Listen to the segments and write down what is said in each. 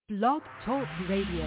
Blog Talk Radio.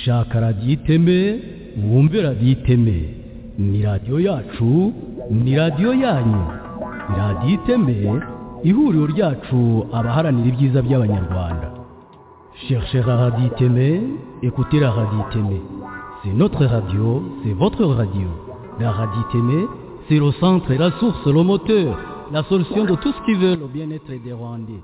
shaka radiyo iteme mwumve radiyo iteme ni radiyo yacu ni radiyo yanyu radiyo iteme ihuriro ryacu abaharanira ibyiza by'abanyarwanda cherchez la radiyo iteme écoutez la radiyo iteme c'est notre radio c'est votre radio la radiyo iteme c'est le centre la source le moteur la solution de tout ce qui veut le bien-être des rwandais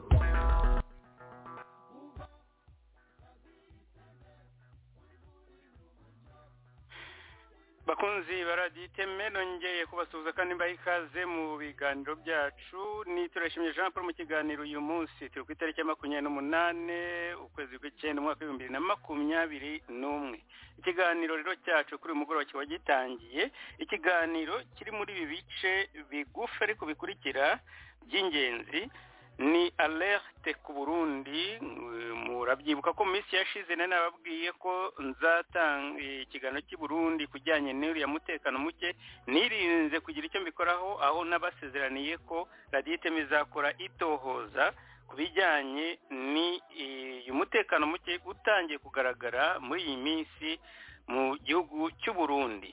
bakunzi baradiyo iteme nongeye kubasuhuza kandi mbaha ikaze mu biganiro byacu ni turashimye jean paul mu kiganiro uyu munsi turi ku itariki ya makumyabiri n'umunane ukwezi kw'icyenda umwaka w'ibihumbi bibiri na makumyabiri n'umwe ikiganiro rero cyacu kuri uyu mugoroba kiba gitangiye ikiganiro kiri muri ibi bice bigufi ariko bikurikira by'ingenzi ni alerte ku burundi murabyibuka ko mu minsi yashize nari nababwiye ko nzatanga ikiganiro cy'i burundi kujyanye n'uriya mutekano muke nirinze kugira icyo mbikoraho aho n'abasezeraniye ko radiyo iteme izakora itohoza ku bijyanye umutekano muke utangiye kugaragara muri iyi minsi mu gihugu cy'u burundi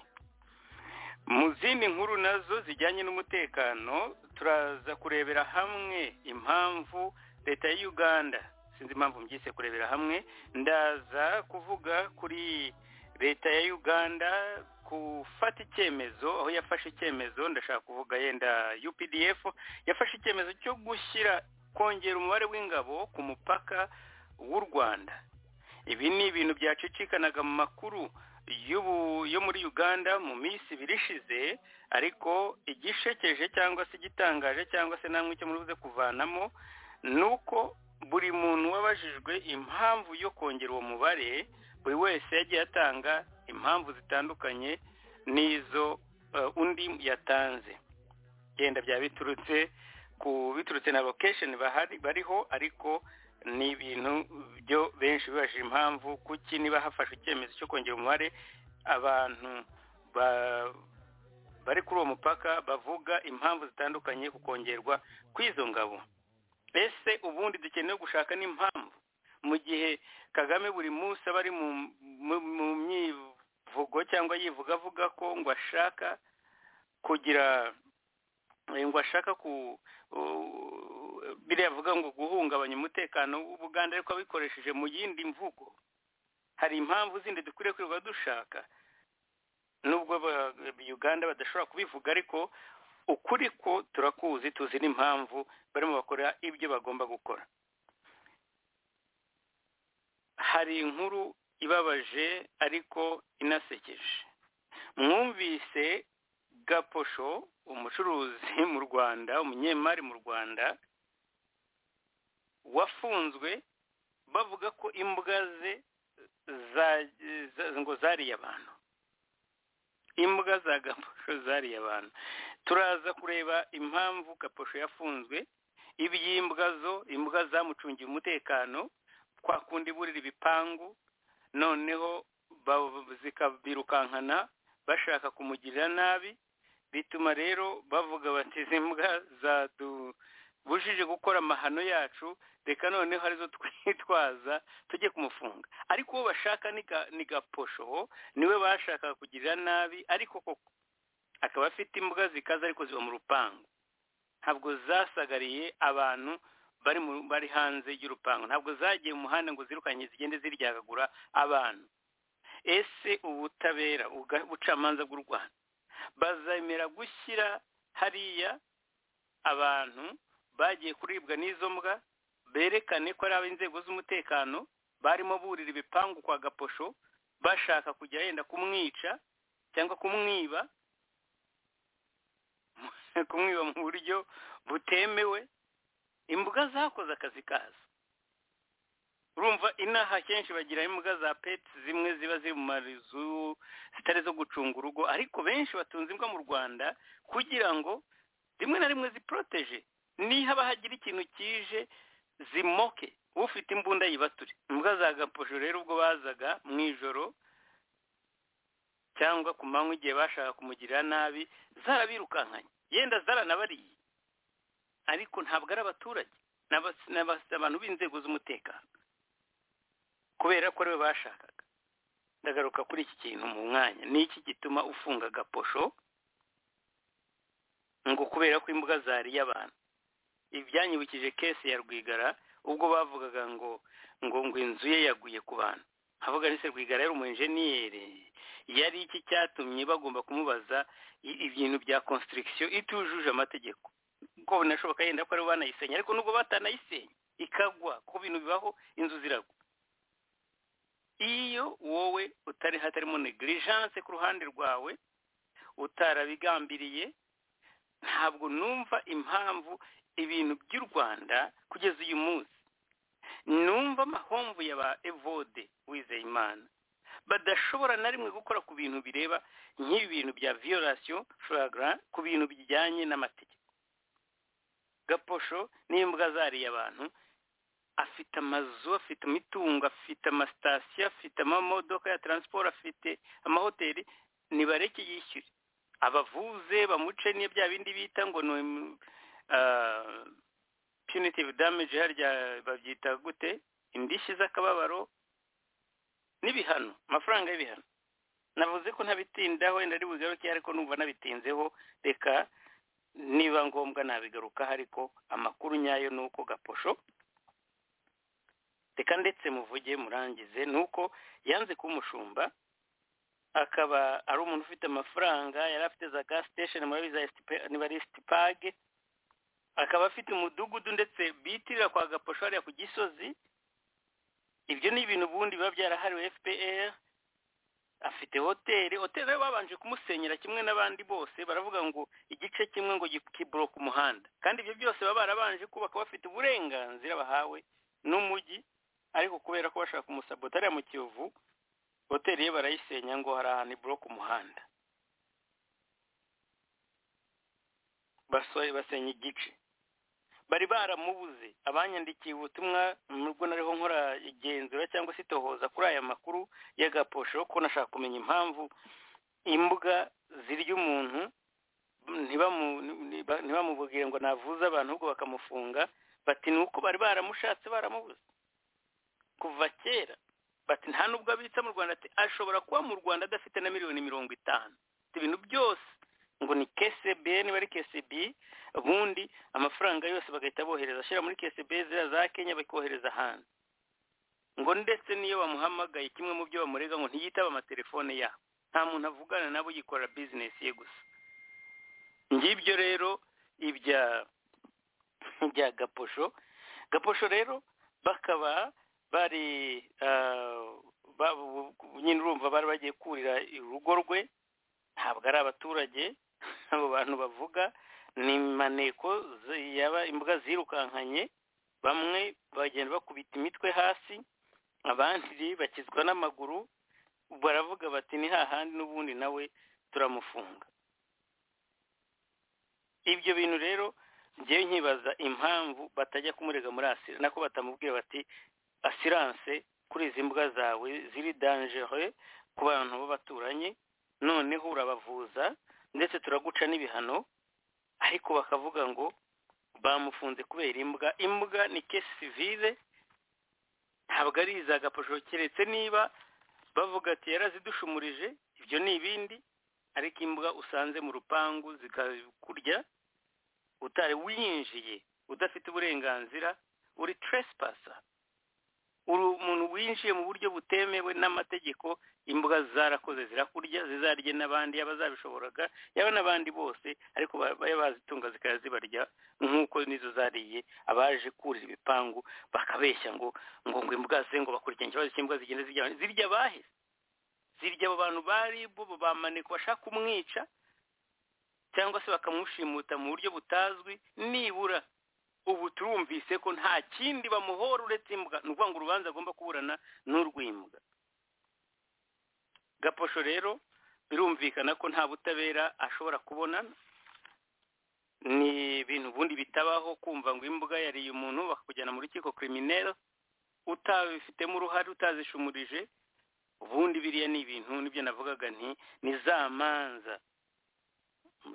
mu zindi nkuru nazo zijyanye n'umutekano turaza kurebera hamwe impamvu leta ya uganda sinzi impamvu mbyise kurebera hamwe ndaza kuvuga kuri leta ya uganda gufata icyemezo aho yafashe icyemezo ndashaka kuvuga yenda updf yafashe icyemezo cyo gushyira kongera umubare w'ingabo ku mupaka w'u rwanda ibi ni ibintu byacicikanaga mu makuru yo muri uganda mu minsi ibiri ishize ariko igishekeje cyangwa se igitangaje cyangwa se namwe icyo muri buze kuvanamo ni uko buri muntu wabajijwe impamvu yo kongera uwo mubare buri wese yagiye atanga impamvu zitandukanye n'izo undi yatanze genda byaba biturutse ku biturutse na lokesheni bariho ariko ni ibintu byo benshi bibajije impamvu kuki niba hafashwe icyemezo cyo kongera umubare abantu bari kuri uwo mupaka bavuga impamvu zitandukanye ku kongerwa kw'izo ngabo ese ubundi dukeneye gushaka n'impamvu mu gihe kagame buri munsi aba ari mu vugo cyangwa yivuga avuga ko ngo ashaka kugira eh, ngo ashaka ku u- biriya avuga ngo guhungabanya umutekano w'ubuganda ariko abikoresheje mu yindi mvugo hari impamvu zindi dukwiriye kwirirwa dushaka nubwo ba- uganda badashobora kubivuga ariko ukuri ko turakuzi tuzi n'impamvu barimo bakora ibyo bagomba gukora hari inkuru ibabaje ariko inasekeje mwumvise gaposho umucuruzi mu rwanda umunyemari mu rwanda wafunzwe bavuga ko imbwa ze za- za- ngo zariye abantu imbwa za gaposho zariye abantu turaza kureba impamvu gaposho yafunzwe iby'imbwa zo imbwa zamucungiye umutekano kwa kundi burira ibipangu noneho ba- zikabirukankana bashaka kumugirira nabi bituma rero bavuga bati izi mbwa zadubujije gukora amahano yacu reka noneho arizo twitwaza tujye kumufunga ariko uwo bashaka ni ga- ni gaposho niwe bashakaga kugirira nabi ariko koko akaba afite imbwa zikaze ariko ziba mu rupangu ntabwo zasagariye abantu bari mu- bari hanze y'urupangu ntabwo zagiye mu muhanda ngo zirukanye zigende ziryagagura abantu ese ubutabera uga- ubucamanza bw'u rwanda bazemera gushyira hariya abantu bagiye kuribwa n'izo mbwa berekane ko ari ab'inzego z'umutekano barimo burira ibipangu kwa gaposho bashaka kujya yenda kumwica cyangwa kumwiba kumwiba mu buryo butemewe imbwa zakoze akazi kazo urumva inaha kenshi bagira imbwa za peti zimwe ziba ziri mu mazu zitari zo gucunga urugo ariko benshi batunze imbwa mu rwanda kugira ngo rimwe na rimwe ziporoteje niba hagira ikintu kije zimoke ufite imbunda yibature imbwa za gaposho rero ubwo bazaga mu ijoro cyangwa ku manywa igihe bashaka kumugirira nabi zarabirukankanye yenda zaranabariye ariko ntabwo ari abaturage ni abas- ni abas- abantu b'inzego z'umutekano kubera ko ariwe bashakaga ndagaruka kuri iki kintu mu mwanya ni iki gituma ufunga agaposho ngo kubera ko imbwa zariye abantu ibyanyibukije kesi ya rwigara ubwo bavugaga ngo ngo ngo inzu ye yaguye ku bantu havuga ni se rwigara yari umujeniyeri yari iki cyatumye bagomba kumubaza i- ibintu bya constriction itujuje amategeko ko binashoboka yenda ko ari banayisenya ariko nubwo batanayisenya ikagwa ku bintu bibaho inzu ziragwa iyo wowe utari hatarimo negligence ku ruhande rwawe utarabigambiriye ntabwo numva impamvu ibintu by'u rwanda kugeza uyu munsi numva amahomvu ya ba evode wizeyimana badashobora na rimwe gukora ku bintu bireba nk'ibi bintu bya violation flagra ku bintu bijyanye n'amategeko gaposho n'imbwa zariye abantu afite amazu afite imitungo afite amasitasiyo afite amamodoka ya taransiporo afite amahoteli nibareke yishyure abavuze bamuce niyo bya bindi bita ngo ni ah, punitive damage harya babyita gute indishyi z'akababaro n'ibihano amafaranga y'ibihano navuze ko ntabitindaho wenda ari bugaruke ariko numva nabitinzeho reka niba ngombwa nabigarukaho ariko amakuru nyayo ni uko gaposho reka ndetse muvuge murangize ni uko yanze kuba umushumba akaba ari umuntu ufite amafaranga yari afite za gas station murabizi za STP niba sitipage akaba afite umudugudu ndetse bitirira kwa gaposho hariya ku gisozi ibyo ni ibintu ubundi biba byarahariwe fpr afite hoteli hoteli rero babanje kumusenyera kimwe n'abandi bose baravuga ngo igice kimwe ngo gi- kiboroka umuhanda kandi ibyo byose baba barabanje kubaka bafite uburenganzira bahawe n'umujyi ariko kubera ko bashaka kumusabota hariya mu kiyovu hoteli ye barayisenya ngo hari ahantu iboroka umuhanda Baso- basenya igice bari baramubuze abanyandikiye ubutumwa mu rugo nariho nkora igenzura cyangwa se itohoza kuri aya makuru y'agaposho ko nashaka kumenya impamvu imbwa zirya umuntu ntibamu- ntiba- ntibamubwire ngo navuze abantu ahubwo bakamufunga bati ni uko bari baramushatse baramubuze kuva kera bati nta nubwo abitsa mu rwanda ati ashobora kuba mu rwanda adafite na miliyoni mirongo itanu ibintu byose ngo ni kesebe niba ari kesebe ubundi amafaranga yose bagahita bohereza ashyira muri kesebe ziriya za kenya bakohereza hanze ngo ndetse n'iyo bamuhamagaye kimwe mu byo bamurega ngo ntiyitaba amatelefone yabo nta muntu avugana nabo yikorera bizinesi ye gusa ngibyo rero ibya bya gaposho gaposho rero bakaba bari nyine urumva bari bagiye kurira urugo rwe ntabwo ari abaturage abo bantu bavuga ni maneko yaba imbuga zirukankanye bamwe bagenda bakubita imitwe hasi abandi bakizwa n'amaguru baravuga bati ni hahandi n'ubundi nawe turamufunga ibyo bintu rero ngewe nkibaza impamvu batajya kumurega muri asira nako batamubwira bati asiranse kuri izi mbwa zawe ziri danjere ku bantu b'abaturanyi noneho urabavuza ndetse turaguca n'ibihano ariko bakavuga ngo bamufunze kubera imbwa imbwa ni kesi sivire ntabwo ari iza gaposho keretse niba bavuga ati yarazidushumirije ibyo ni ibindi ariko imbwa usanze mu rupangu zikakurya utari winjiye udafite uburenganzira uri teresipasa uri umuntu winjiye mu buryo butemewe n'amategeko imbwa zarakoze zirakurya zizarye n'abandi yaba zabishoboraga yaba n'abandi bose ariko baba bazitunga zikaba zibarya nk'uko nizo zariye abaje kurira ibipangu bakabeshya ngo ngo ngo imbwa ze ngo bakurikirane ikibazo cy'imbwa zigenda zirya zirya abahe zirya abo bantu bari bo bamaneka bashaka kumwica cyangwa se bakamushimuta mu buryo butazwi nibura ubu turumvise ko nta kindi bamuhora uretse imbwa ni ukuvuga ngo urubanza agomba kuburana n'urw'imbwa gaposho rero birumvikana ko nta butabera ashobora kubona ni ibintu ubundi bitabaho kumva ngo imbwa yariye umuntu bakakujyana mu rukiko kirimineri utabifitemo uruhare utazishumurije ubundi biriya ni ibintu nibyo navugaga nti ni za manza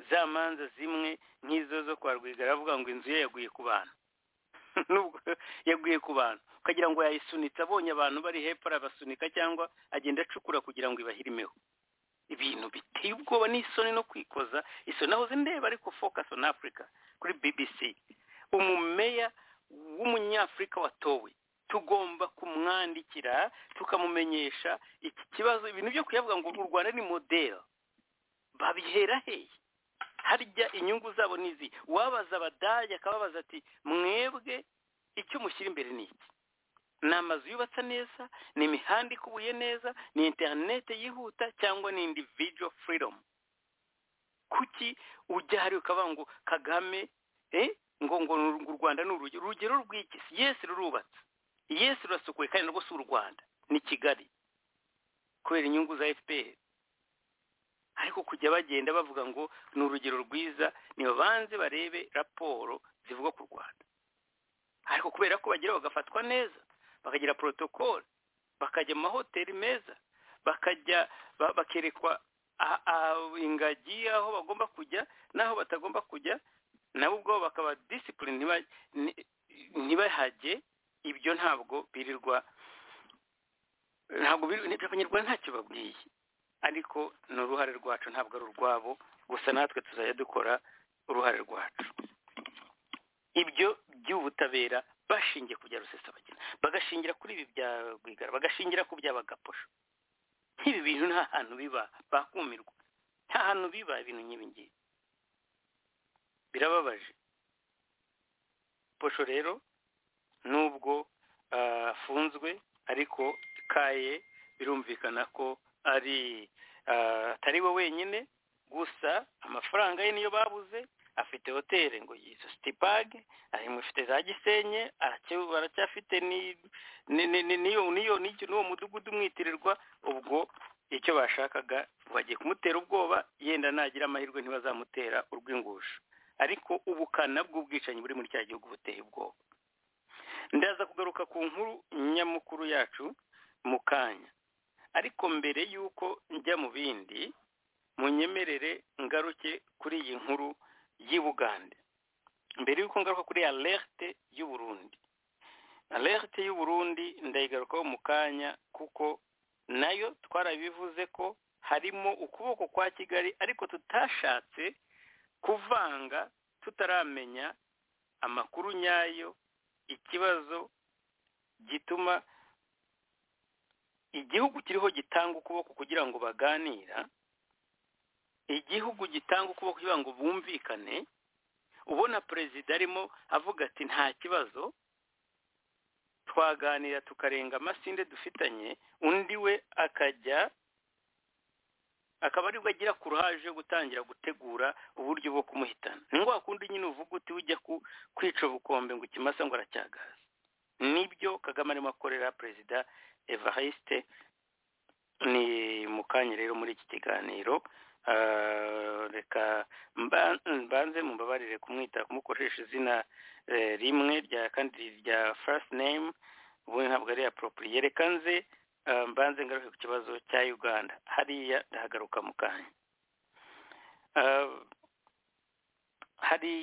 za manza zimwe nk'izo zo kwa rwigara avuga ngo inzu ye yaguye ku bantu nubwo yaguye ku bantu ukagira ngo yayisunitse abonye abantu bari hepfo arabasunika cyangwa agenda acukura kugira ngo ibahirimeho ibintu biteye ubwoba n'isoni no kwikoza isoni naho ndeba ariko focus on africa kuri bbc umumeya w'umunyafurika watowe tugomba kumwandikira tukamumenyesha iki kibazo ibintu byo kuyavuga ngo u rwanda ni modelo babihera hehe harya inyungu zabo ni izi wabaza abadage akababaza ati mwebwe icyo mushyira imbere ni iki ni amazu yubatse neza ni imihanda ikubuye neza ni interinete yihuta cyangwa ni individual freedom kuki ujya hariya ukavuga ngo kagame ngo ngo u rwanda ni urugero urugero rw'iki yesi rurubatse yesi rurasukuye kandi rwose u rwanda ni kigali kubera inyungu za fpr ariko kujya bagenda bavuga ngo ni urugero rwiza nibabanze barebe raporo zivuga ku rwanda ariko kubera ko bagira bagafatwa neza bakagira porotokole bakajya mu mahoteli meza bakajya bakerekwa ingagi aho bagomba kujya n'aho batagomba kujya nabo ubwabo bakaba disipurine ntibahage ibyo ntabwo birirwa ntabwo abanyarwanda ntacyo babwiye ariko ni uruhare rwacu ntabwo ari urwabo gusa natwe tuzajya dukora uruhare rwacu ibyo by'ubutabera bashingiye ku bya rusesabagina bagashingira kuri ibi bya rwigara bagashingira ku by'abagaposho nk'ibi bintu nta hantu biba bakumirwa nta hantu biba ibintu nk'ibi ngibi birababaje posho rero nubwo afunzwe ariko kaye birumvikana ko ari atari we wenyine gusa amafaranga ye niyo babuze afite hoteli ngo yitwa sitipage ari mufite za gisenyi baracyafite n'uwo mudugudu umwitirirwa ubwo icyo bashakaga bagiye kumutera ubwoba yenda nagira amahirwe ntibazamutera urw'ingusho ariko ubukana bw'ubwicanyi buri muri cya gihugu buteye ubwoba ndaza kugaruka ku nkuru nyamukuru yacu mu kanya ariko mbere y'uko njya mu bindi munyemerere ngaruke kuri iyi nkuru y'ubugande mbere y'uko ngaruka kuri alerte y'uburundi alerte y'uburundi ndayigarukaho mu kanya kuko nayo twarabivuze ko harimo ukuboko kwa kigali ariko tutashatse kuvanga tutaramenya amakuru nyayo ikibazo gituma igihugu kiriho gitanga ukuboko kugira ngo baganira igihugu gitanga ukuboko kugira ngo bumvikane ubona perezida arimo avuga ati nta kibazo twaganira tukarenga amasinde dufitanye undi we akajya akaba aribwo agira kuruhaje yo gutangira gutegura uburyo bwo kumuhitana ni ngombwa kundi nyine uvuga uti ujya kwica ubukombe ngo ikimasa ngo aracyagaze nibyo kagame arimo akorera perezida evariste ni mu kanya rero muri iki kiganiro reka mbanze mubabarire kumwita kumukoresha izina rimwe rya kandi rya first name ubundi ntabwo ari apropuriye reka nze mbanze ngaruke ku kibazo cya uganda hariya ndahagaruka mu kanya hari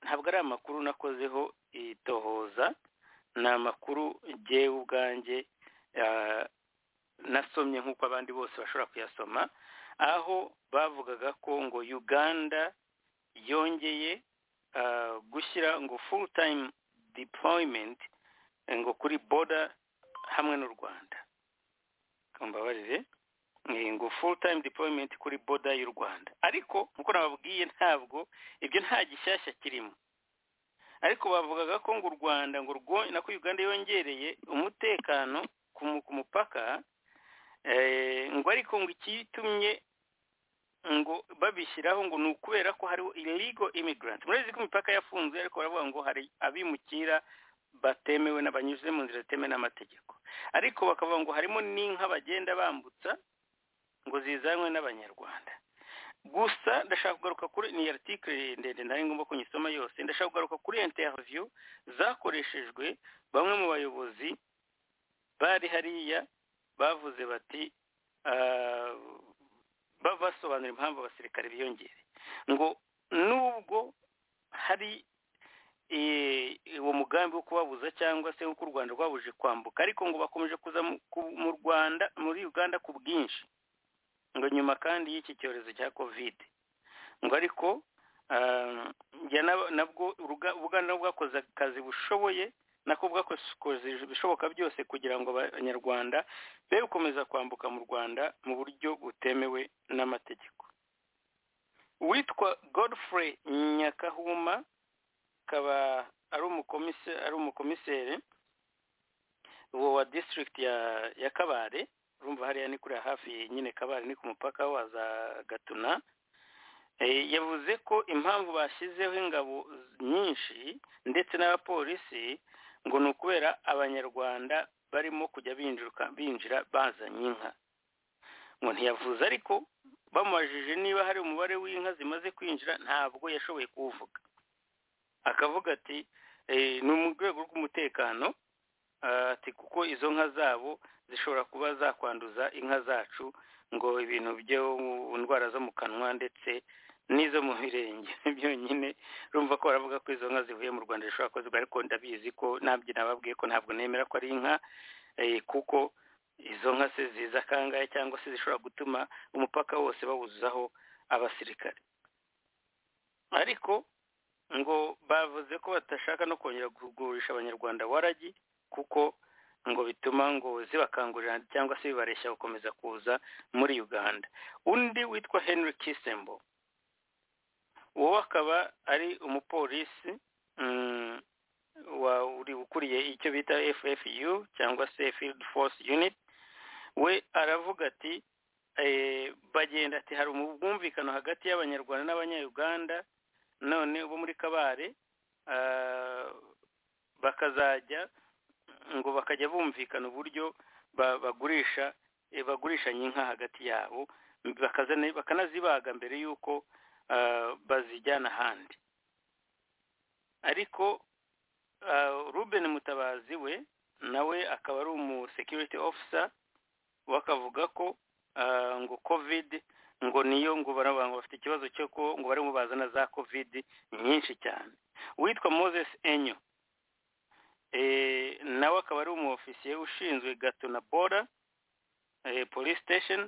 ntabwo ari amakuru nakozeho itohoza ni amakuru ngewe ubwanjye nasomye nk'uko abandi bose bashobora kuyasoma aho bavugaga ko ngo uganda yongeye gushyira ngo full time deployment ngo kuri border hamwe n'u rwanda mbabarire ngo full time deployment kuri border y'u rwanda ariko nk'uko nababwiye ntabwo ibyo nta gishyashya kirimo ariko bavugaga ko ngo u rwanda ngo nako uganda yongereye umutekano ku mupaka ngo ariko ngo ikitumye ngo babishyiraho ngo ni ukubera ko hariho illegal immigrant murabizi ko imipaka yafunze ariko baravuga ngo hari abimukira batemewe n'abanyuze mu nzira zitemewe n'amategeko ariko bakavuga ngo harimo n'inka bagenda bambutsa ngo zizanwe n'abanyarwanda gusa ndashaka kugaruka kuri ni aritikiri ndende nari ngombwa ko nyisoma yose ndashaka kugaruka kuri interiviyu zakoreshejwe bamwe mu bayobozi bari hariya bavuze bati basobanura impamvu abasirikare biyongereye ngo nubwo hari uwo mugambi wo kubabuza cyangwa se w'uko u rwanda rwabuje kwambuka ariko ngo bakomeje kuza mu rwanda muri uganda ku bwinshi ngo nyuma kandi y'iki cyorezo cya kovide ngo ariko nabwo ubuganda bwakoze akazi bushoboye nako bwakoze ibishoboka byose kugira ngo abanyarwanda be gukomeza kwambuka mu rwanda mu buryo butemewe n'amategeko witwa godfrey nyakahuma akaba ari umukomiseri wa disitirigiti ya kabare urumva hariya ni kuriya hafi nyine kabare ni ku mupaka waza gatuna yavuze ko impamvu bashyizeho ingabo nyinshi ndetse n'abapolisi ngo ni ukubera abanyarwanda barimo kujya binjira bazanye inka ngo ntiyavuze ariko bamubajije niba hari umubare w'inka zimaze kwinjira ntabwo yashoboye kuwuvuga akavuga ati ni mu rwego rw'umutekano ati kuko izo nka zabo zishobora kuba zakwanduza inka zacu ngo ibintu byo ndwara zo mu kanwa ndetse n'izo mu birenge byonyine rumva ko baravuga ko izo nka zivuye mu rwanda zishobora kuba ariko ndabizi ko nabyo nababwiye ko ntabwo nemera ko ari inka kuko izo nka se ziza kangahe cyangwa se zishobora gutuma umupaka wose bawuzaho abasirikare ariko ngo bavuze ko batashaka no kongera kugurisha abanyarwanda waragi kuko ngo bituma ngo zibakangurira cyangwa se bibareshya gukomeza kuza muri uganda undi witwa henry kisembo uwo akaba ari umupolisi uri ukuriye icyo bita ffu cyangwa se field force unit we aravuga ati bagenda ati hari ubwumvikano hagati y'abanyarwanda n'abanyayuganda none bo muri kabare bakazajya ngo bakajya bumvikana uburyo bagurisha bagurishanya inka hagati yabo bakanazibaga mbere y'uko bazijyana ahandi ariko ruben mutabazi we nawe akaba ari umusekiriti ofisa we akavuga ko ngo kovide ngo niyo ngo baravuga bafite ikibazo cyo ko ngo barimo bazana za kovide nyinshi cyane uwitwa moses enyo nawe akaba ari umu ofisiye ushinzwe gato na boda polisi sitesheni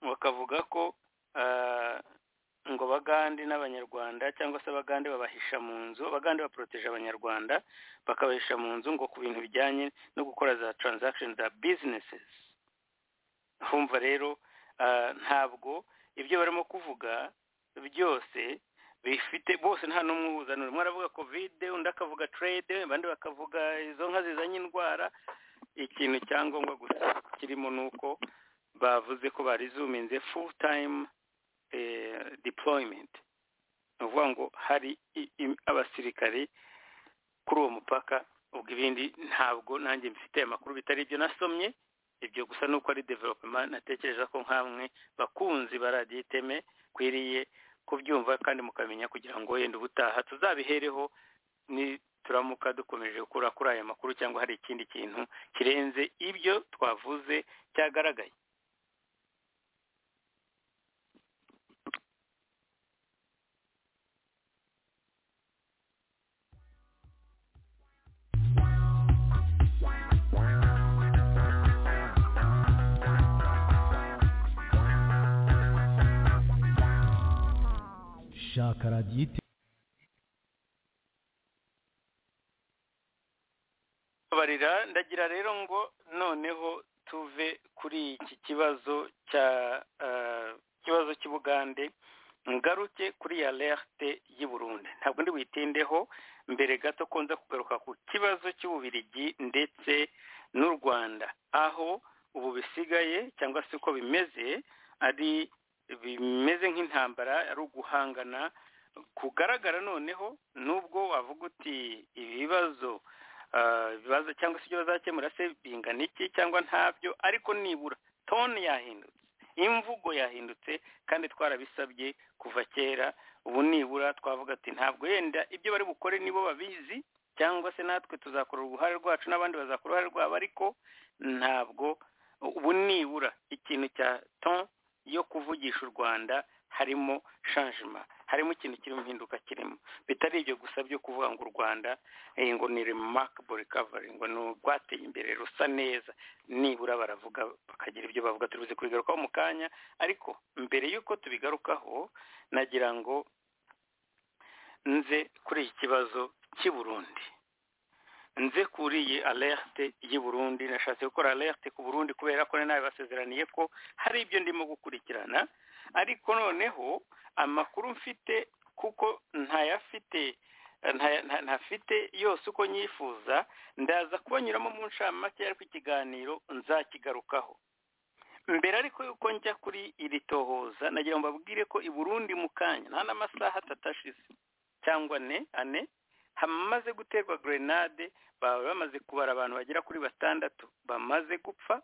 bakavuga ko ngo abagande n'abanyarwanda cyangwa se abagande babahisha mu nzu abagande baporoteje abanyarwanda bakabahisha mu nzu ngo ku bintu bijyanye no gukora za taranzakisheni za bizinesizi humva rero ntabwo ibyo barimo kuvuga byose bifite bose nta n'umwe uzanura umwe aravuga kovide undi akavuga trade abandi bakavuga izo nka zizanye indwara ikintu cyangombwa gusa kirimo ni uko bavuze ko barizuminze full time deployment ni ukuvuga ngo hari abasirikari kuri uwo mupaka ubwo ibindi ntabwo nanjye mfite amakuru bitari ibyo nasomye ibyo gusa ni uko ari developema natekereza ko nk'amwe bakunzi baradiye iteme kwiriye kubyumva kandi mukamenya kugira ngo wenda ubutaha tuzabihereho nituramuka dukomeje gukura kuri aya makuru cyangwa hari ikindi kintu kirenze ibyo twavuze cyagaragaye shaka radiyo barira ndagira rero ngo noneho tuve kuri iki kibazo cya kibazo cy'ubugande ngaruke kuri ya lerte y'i Burundi ntabwo ndi buyitindeho mbere gato ko nza kugaruka ku kibazo cy'ububirigi ndetse n'u rwanda aho ubu bisigaye cyangwa se uko bimeze ari bimeze nk'intambara ari uguhangana kugaragara noneho nubwo wavuga uti ibibazo ibibazo cyangwa se ibyo bazakemura se bingana iki cyangwa ntabyo ariko nibura toni yahindutse imvugo yahindutse kandi twarabisabye kuva kera ubu nibura twavuga ati ntabwo yenda ibyo bari bukore nibo babizi cyangwa se natwe tuzakora uruhare rwacu n'abandi bazakora uruhare rwabo ariko ntabwo ubu nibura ikintu cya ton yo kuvugisha u rwanda harimo shanjima harimo ikintu kirimo impinduka kirimo bitari ibyo gusa byo kuvuga ngo u rwanda ngo ni remarkable recovery ngo ni urwateye imbere rusa neza nibura baravuga bakagira ibyo bavuga turuzi kubigarukaho mu kanya ariko mbere y'uko tubigarukaho nagira ngo nze kuri iki kibazo cy'i burundi nze kuri iyi alerte y'i burundi nashatse gukora alerte ku burundi kubera ko nawe basezeraniye ko hari ibyo ndimo gukurikirana ariko noneho amakuru mfite kuko ntayafite ntafite yose uko nyifuza ndaza kubanyuramo mu ncamake ariko ikiganiro nzakigarukaho mbere ariko yuko njya kuri iri tohoza nagira ngo babwire ko i burundi mu kanya nta n'amasaha atatu ashize cyangwa ane ane hamaze guterwa grenade baba bamaze kubara abantu bagera kuri batandatu bamaze gupfa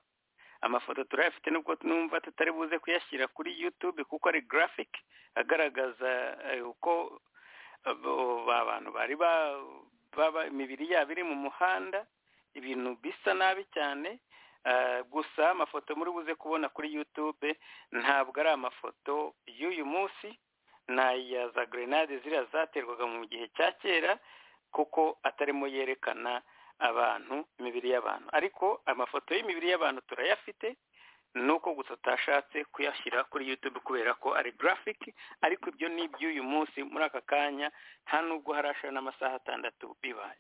amafoto turayafite nubwo numva tutari buze kuyashyira kuri yutube kuko ari graphic agaragaza uko abantu bari baba imibiri yabo iri mu muhanda ibintu bisa nabi cyane gusa amafoto muri buze kubona kuri yutube ntabwo ari amafoto y'uyu munsi ni aya za grenade ziriya zaterwaga mu gihe cya kera kuko atarimo yerekana abantu imibiri y'abantu ariko amafoto y'imibiri y'abantu turayafite ni uko gusa utashatse kuyashyira kuri yutube kubera ko ari grafiki ariko ibyo ni iby'uyu munsi muri aka kanya nta nubwo harashira n'amasaha atandatu bibaye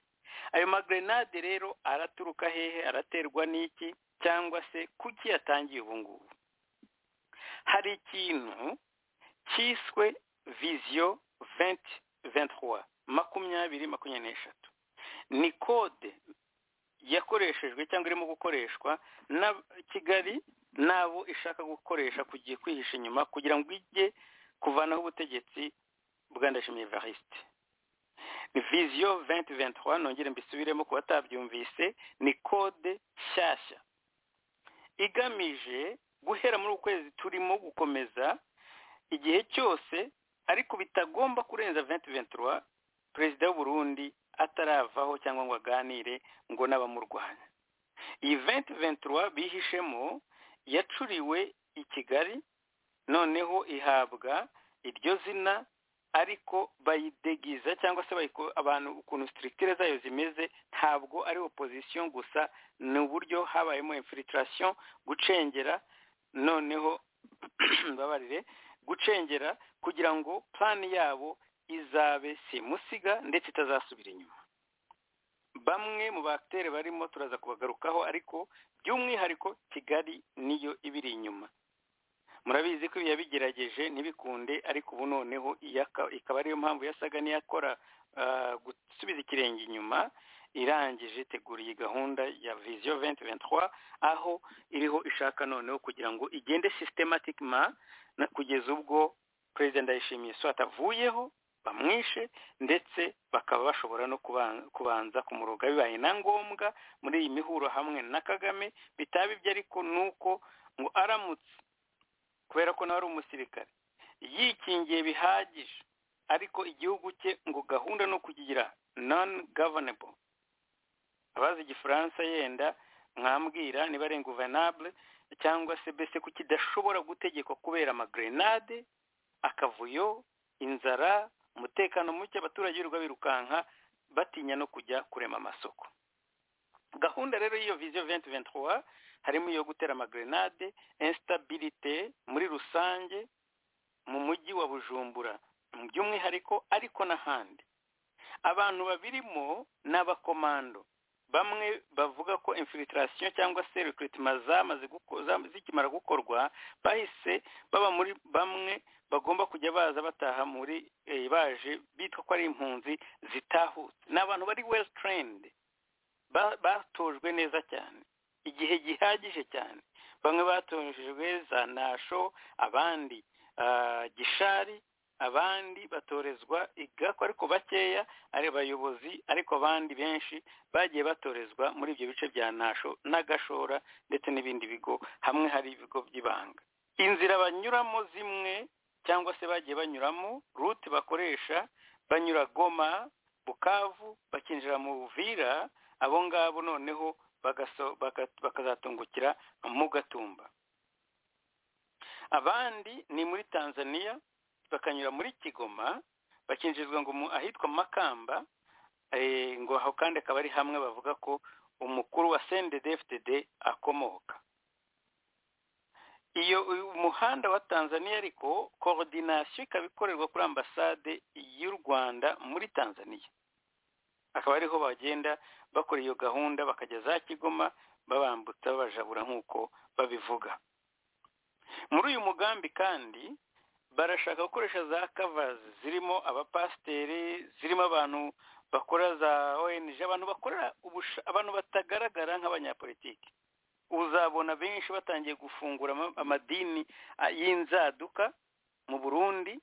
ayo magrenade rero araturuka hehe araterwa n'iki cyangwa se kuki yatangiye ubu ngubu hari ikintu cyiswe viziyo venti ventuwa makumyabiri makumyabiri n'eshatu ni kode yakoreshejwe cyangwa irimo gukoreshwa na kigali n'abo ishaka gukoresha kugiye kwihisha inyuma kugira ngo ijye kuvanaho ubutegetsi bwa ndashimiye varisite viziyo venti ventuwa nongere mbisubiremo ku batabyumvise ni kode nshyashya igamije guhera muri uku kwezi turimo gukomeza igihe cyose ariko bitagomba kurenza venti ventuwa perezida w'uburundi ataravaho cyangwa ngo aganire ngo n'abamurwanya iyi venti ventura bihishemo yacuriwe i kigali noneho ihabwa iryo zina ariko bayidegeza cyangwa se bayiko- abantu ukuntu sitirikitire zayo zimeze ntabwo ari opozisiyo gusa ni uburyo habayemo infilitration gucengera noneho mbabarire gucengera kugira ngo plani yabo izabe simusiga ndetse itazasubira inyuma bamwe mu bakitere barimo turaza kubagarukaho ariko by'umwihariko kigali niyo ibiri inyuma murabizi ko yabigerageje ntibikunde ariko ubu noneho iyo aka- ikaba ariyo mpamvu yasaga n'iyakora ah, gusubiza ikirenge inyuma irangije itegura iyi gahunda ya viziyo 2023 aho iriho ishaka noneho kugira ngo igende systematically na kugeza ubwo perezida ndayishimiye so atavuyeho bamwishe ndetse bakaba bashobora no kuba- kubanza kumuroga bibaye na ngombwa muri iyi mihuro hamwe na kagame bitaba ibyo ariko ni uko ngo aramutse kubera ko nawe ari umusirikare yikingiye bihagije ariko igihugu cye ngo gahunda ni ukukigira non governable abazi igifaransa yenda mwambwira niba ari inguvenable cyangwa se mbese ko kidashobora gutegekwa kubera amagrenade akavuyo inzara umutekano muke abaturage birirwa birukanka batinya no kujya kurema amasoko gahunda rero y'iyo viziyo 2023 harimo iyo gutera amagrenade instabilité muri rusange mu mujyi wa bujumbura by'umwihariko ariko n'ahandi abantu babirimo ni abakomando bamwe bavuga ko infiltration cyangwa se recruitment zamaze guko- zam- zikimara gukorwa bahise baba muri bamwe bagomba kujya baza bataha muri eh, baje bitwa ko ari impunzi zitahutse ni abantu bari well trained ba- batojwe neza cyane igihe gihagije cyane bamwe batojwe za nasho abandi ah, gishari abandi batorezwa igako ariko bakeya ari abayobozi ariko abandi benshi bagiye batorezwa muri ibyo bice bya nasho n'agashora ndetse n'ibindi bigo hamwe hari ibigo by'ibanga inzira banyuramo zimwe cyangwa se bagiye banyuramo rute bakoresha banyura goma bukavu bakinjira mu buvira abo ngabo noneho bagaso- baka- bakazatungukira mu gatumba abandi ni muri tanzania bakanyura muri kigoma bakinjizwa ngo mu ahitwa makamba eh, ngo aho kandi akaba ari hamwe bavuga ko umukuru wa sendede fdd akomoka iyo uyu muhanda wa tanzania ariko korodinasiyo ikaba ikorerwa kuri ambasade y'u rwanda muri tanzania akaba ariho bagenda bakora iyo gahunda bakajya za kigoma babambutsa babajabura nk'uko babivuga muri uyu mugambi kandi barashaka gukoresha za kavazi zirimo abapasiteri zirimo abantu bakora za ONG abantu bakorera ubusha- abantu batagaragara nk'abanyapolitiki uzabona benshi batangiye gufungura ama- amadini ah, y'inzaduka mu Burundi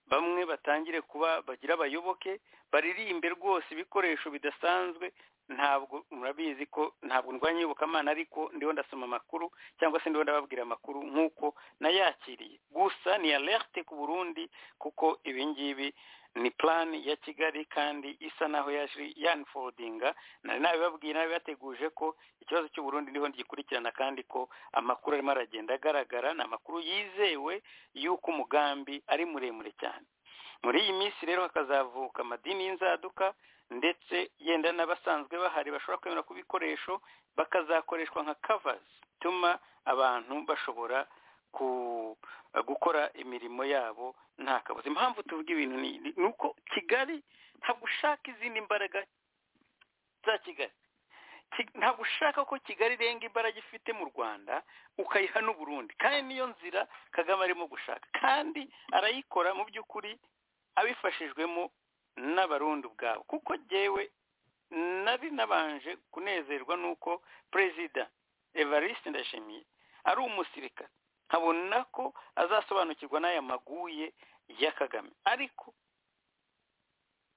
bamwe batangire kuba bagira abayoboke baririmbe rwose ibikoresho bidasanzwe ntabwo murabizi ko ntabwo ndwanya iyobokamana ariko ndiho ndasoma amakuru cyangwa se ndiho ndababwira amakuru nk'uko nayakiriye gusa ni alerte ku burundi kuko ibi ngibi ni plan ya kigali kandi isa naho yaje yanifodinga nari nabibabwiye nabibateguje ko ikibazo cy'uburundi niho ngikurikirana kandi ko amakuru arimo aragenda agaragara ni amakuru yizewe y'uko umugambi ari muremure cyane muri iyi minsi rero hakazavuka amadini y'inzaduka ndetse yenda n'abasanzwe bahari bashobora kwemera ku bikoresho bakazakoreshwa nka kavazi ituma abantu bashobora ku gukora imirimo yabo nta kabuza impamvu tuvuga ibintu ni ni uko kigali ntabwo ushaka izindi mbaraga za kigali Ki- ntabwo ushaka ko kigali irenga imbaraga ifite mu rwanda ukayiha n'uburundi kandi niyo nzira kagame arimo gushaka kandi arayikora mu by'ukuri abifashijwemo n'abarundi ubwabo kuko jyewe nari nabanje kunezerwa n'uko perezida evariste ndashimiye ari umusirikare nkabona ko azasobanukirwa n'aya maguye ya kagame ariko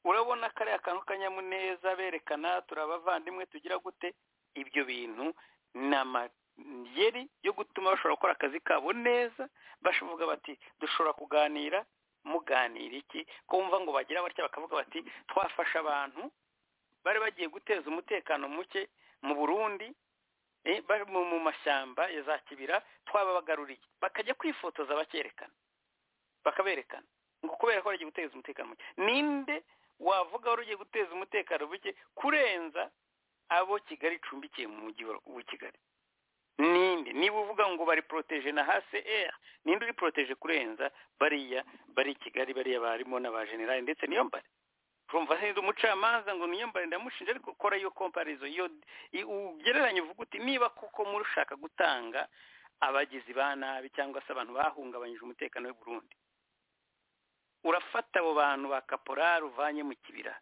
urabona kariya kantu k'akanyamuneza berekana turi abavandimwe tugira gute ibyo bintu ni amayeri yo gutuma bashobora gukora akazi kabo neza bashavuga bati dushobora kuganira muganira iki ko bumva ngo bagira batya bakavuga bati twafashe abantu bari bagiye guteza umutekano muke mu burundi eh, bari mu- mu mashyamba ya za kibira twababagaruriye bakajya kwifotoza bakerekana bakaberekana ngo kubera ko wagiye guteza umutekano muke ninde wavuga wari ugiye guteza umutekano muke kurenza abo kigali icumbikiye mu mujyi wa kigali ninde niba uvuga ngo bari poroteje na hase eri ninde uri poroteje kurenza bariya bari i kigali bariya barimo n'abajenerali ndetse niyo mbare urumva neza umucamanza ngo niyombare ndamushinja ariko kora iyo komparizo iyo ugereranya uvuga uti niba kuko muri ushaka gutanga abagizi ba nabi cyangwa se abantu bahungabanyije umutekano w'i Burundi urafata abo bantu ba kaporari uvanye mu kibira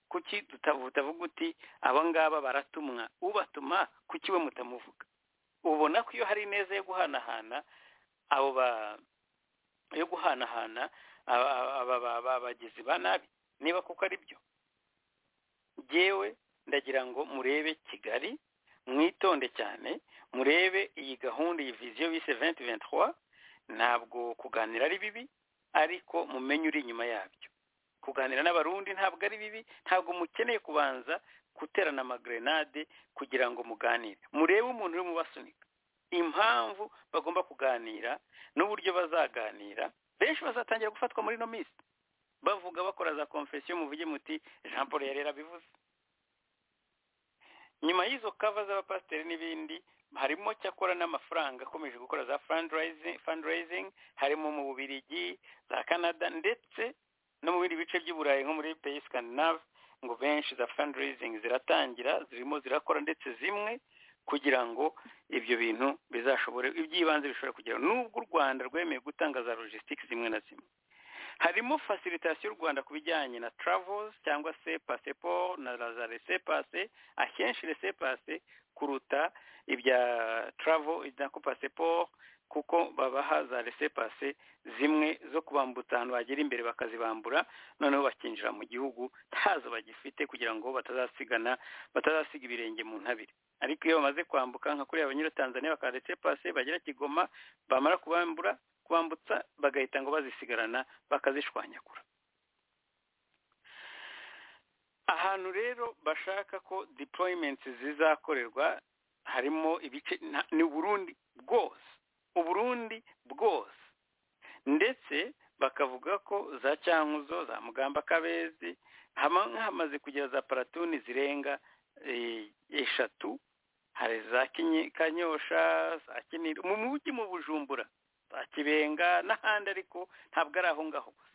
kuki tutavuga uti aba ngaba baratumwa ubatuma kuki we mutamuvuga ubona ko iyo hari ineza yo guhanahana abo ba yo guhanahana abagizi ba nabi niba kuko ari byo yewe ndagira ngo murebe kigali mwitonde cyane murebe iyi gahunda iyi viziyo bise venti venti ntabwo kuganira ari bibi ariko mumenye uri inyuma yabyo kuganira n'abarundi ntabwo ari bibi ntabwo mukeneye kubanza guterana amagerenade kugira ngo muganire murebe umuntu uri mubasunika impamvu bagomba kuganira n'uburyo bazaganira benshi bazatangira gufatwa muri ino minsi bavuga bakora za konfesiyo muvuge muti jean paul yarera bivuze nyuma y'izo kava z'abapasiteri n'ibindi harimo cyakora n'amafaranga akomeje gukora za fundraising harimo mu bubirigi za canada ndetse no mu bindi bice by'uburayi nko muri peyi scandinave ngo benshi za fundraising ziratangira zirimo zirakora ndetse zimwe kugira ngo ibyo bintu bizashobore iby'ibanze bishobora kugera n'ubwo u rwanda rwemeye gutanga za logisitike zimwe na zimwe harimo fasilitasiyo y'u rwanda ku bijyanye na travels cyangwa se pasiporo na za resepase akenshi resepase kuruta ibya travel ko pasiporo kuko babaha za resepase zimwe zo kubambutsa ahantu bagera imbere bakazibambura noneho bakinjira mu gihugu ntazo bagifite kugira ngo batazasigana batazasiga ibirenge mu ntabire ariko iyo bamaze kwambuka nka kuriya abanyatanzaniya bakaba resepase bagera kigoma bamara kubambura kubambutsa bagahita ngo bazisigarana bakazishwanyagura ahantu rero bashaka ko deployment zizakorerwa harimo ibice ni uburundi bwose uburundi bwose ndetse bakavuga ko za cyankuzo za mugamba kabezi hamaze kugira za paratuni zirenga eshatu hari za kanyosha za kinira mu mujyi mu bujumbura kibenga n'ahandi ariko ntabwo ari aho ngaho gusa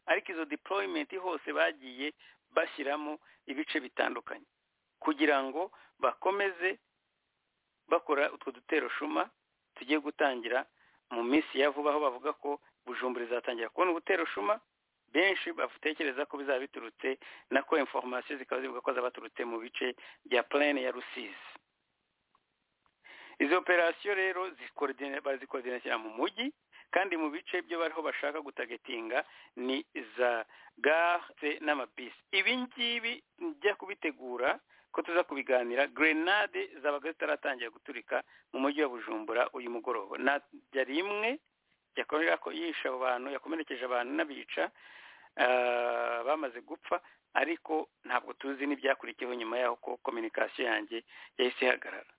ariko izo deployment hose bagiye bashyiramo ibice bitandukanye kugira ngo bakomeze bakora utwo dutero shuma tugiye gutangira mu minsi ya vuba aho bavuga ko bujumbura izatangira kubona ubutero shuma benshi batekereza ko bizaba biturutse nako inforomasiyo zikaba zivuga ko zaba baturutse mu bice bya plane ya rusizi izi operasiyo rero bazikoordinashyira mu mujyi kandi mu bice byo bariho bashaka gutagetinga ni za gare n'amabisi ibi ngibi njya kubitegura ko tuza kubiganira grenade zabaga zitaratangira guturika mu mujyi wa bujumbura uyu mugoroba najya rimwe yakorera ko yisha abantu yakomerekeje abantu n'abica bamaze gupfa ariko ntabwo tuzi n'ibyakurikiyeho nyuma yaho ko kominikasiyo yanjye yahise ihagarara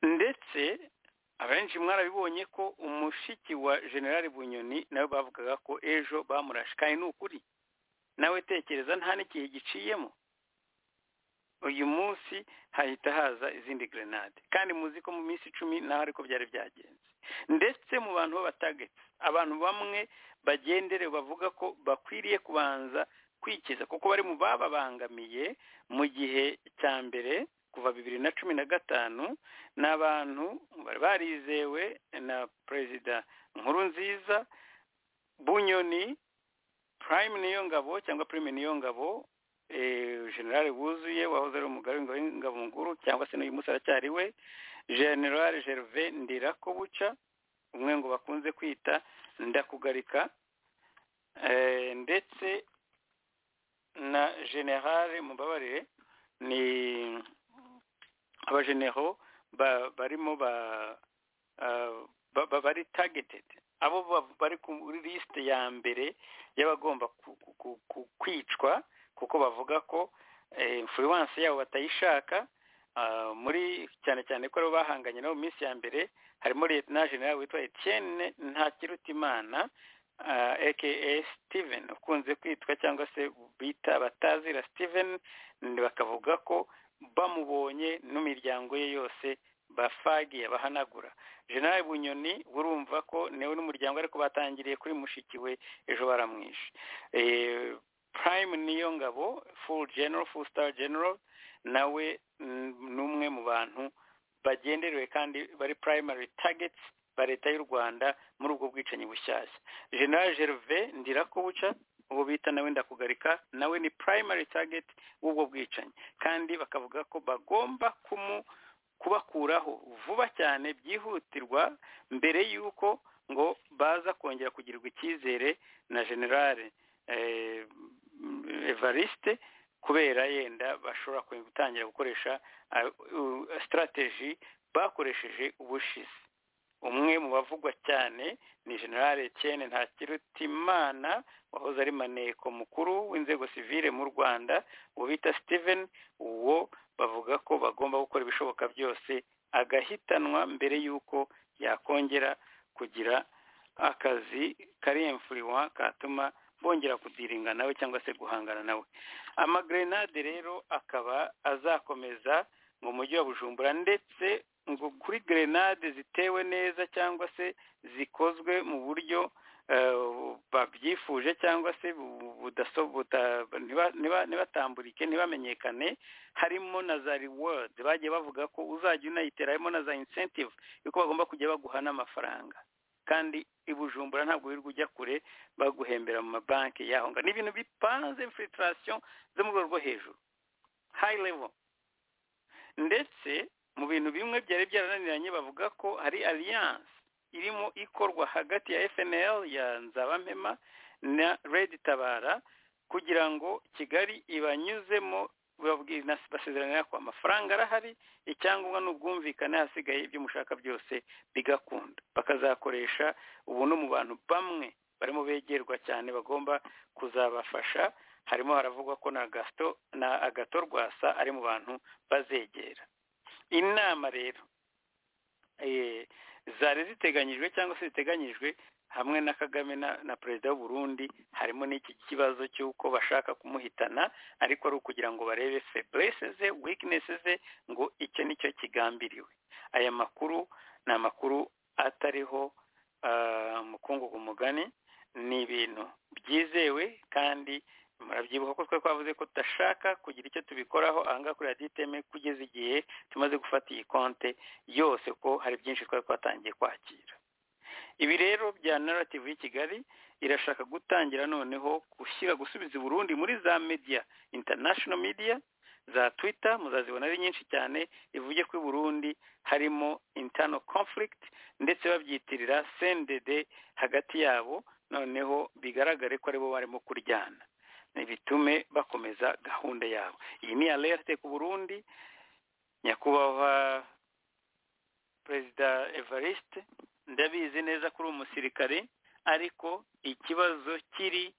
ndetse abenshi mwarabibonye ko umushiki wa generali bunyoni nawe bavugaga ko ejo bamurashe kandi ni ukuri nawe tekereza nta n'igihe giciyemo uyu munsi hahita haza izindi grenade kandi muzi ko mu minsi icumi naho ariko byari byagenze ndetse mu bantu b'abatagetse abantu bamwe bagendere bavuga ko bakwiriye kubanza kwikiza kuko bari mu bababangamiye mu gihe cya mbere kuva bibiri na cumi na gatanu ni abantu bari barizewe na perezida nkuru nziza bunyoni prime niyo ngabo cyangwa prime niyo ngabo generale wuzuye wahoze ari umugabo w'ingabo nkuru cyangwa se n'uyu munsi aracyari we generale gervais ndirakobuca umwe ngo bakunze kwita ndakugarika ndetse na generale mubabarire ni abajenero barimo bari tagetedi abo bari kuri lisite ya mbere y'abagomba kwicwa kuko bavuga ko influence yabo batayishaka muri cyane cyane ko aribo bahanganye nabo mu minsi ya mbere harimo leta general witwa etienne ntakirutimana aka steven ukunze kwitwa cyangwa se bita abatazira steven bakavuga ko bamubonye n'imiryango ye yose bafagiye bahanagura generale bunyoni urumva ko niwe n'umuryango ariko batangiriye kuri mushiki we ejo baramwishe prime niyo ngabo full general full star general nawe ni umwe mu bantu bagenderewe kandi bari primary targets ba leta y'u rwanda muri ubwo bwicanyi bushyashya general gervais ndirakubuca ubu bita nawe ndakugarika nawe ni primary target w'ubwo bwicanyi kandi bakavuga ko bagomba kumu kubakuraho vuba cyane byihutirwa mbere y'uko ngo baza kongera kugirirwa icyizere na generale evariste kubera yenda bashobora gutangira gukoresha sitarateji bakoresheje ubushize umwe mu bavugwa cyane ni generale etienne ntakirutimana wahoze ari maneko mukuru w'inzego sivile mu rwanda uwo bita steven uwo bavuga ko bagomba gukora ibishoboka byose agahitanwa mbere y'uko yakongera kugira akazi kari emfuriwa katuma bongera kudiringa nawe cyangwa se guhangana nawe amagrenade rero akaba azakomeza mu mujyi wa bujumbura ndetse ngo kuri grenade zitewe neza cyangwa se zikozwe mu buryo babyifuje cyangwa se ntibatamburike ntibamenyekane harimo na za reward bagiye bavuga ko uzajya unayitera harimo na za incentive yuko bagomba kujya baguha n'amafaranga kandi i bujumbura ntabwo wirirwa ujya kure baguhembera mu mabanki yahonga ni ibintu bipanze infiltration zo mu rwego rwo hejuru high level ndetse mu bintu bimwe byari byarananiranye bavuga ko hari alliance irimo ikorwa hagati ya FNL ya Nzabampema na Red Tabara kugira ngo Kigali ibanyuzemo basezerana ko amafaranga arahari icyangombwa ni ubwumvikane hasigaye ibyo mushaka byose bigakunda bakazakoresha ubu no mu bantu bamwe barimo begerwa cyane bagomba kuzabafasha harimo haravugwa ko na gasito na agato rwasa ari mu bantu bazegera inama rero zari ziteganyijwe cyangwa se ziteganyijwe hamwe na kagame na perezida Burundi harimo n'iki kibazo cy'uko bashaka kumuhitana ariko ari ukugira ngo barebe feburese ze wikinesi ze ngo icyo nicyo kigambiriwe aya makuru ni amakuru atariho umukungugu mugani ni ibintu byizewe kandi murabyibuka ko twari twavuze ko tudashaka kugira icyo tubikoraho ahangaha kuri radiyo iteme kugeza igihe tumaze gufata iyi konte yose ko hari byinshi twari twatangiye kwakira ibi rero bya narrative y'i kigali irashaka gutangira noneho gushyira gusubiza i burundi muri za media international media za twitter muzazibona ari nyinshi cyane ivuge ko i burundi harimo internal conflict ndetse babyitirira sendede hagati yabo noneho bigaragare ko aribo barimo kuryana bitume bakomeza gahunda yabo iyi ni alerte ku burundi nyakubahwa perezida evariste ndabizi neza kuri umusirikare ariko ikibazo kiri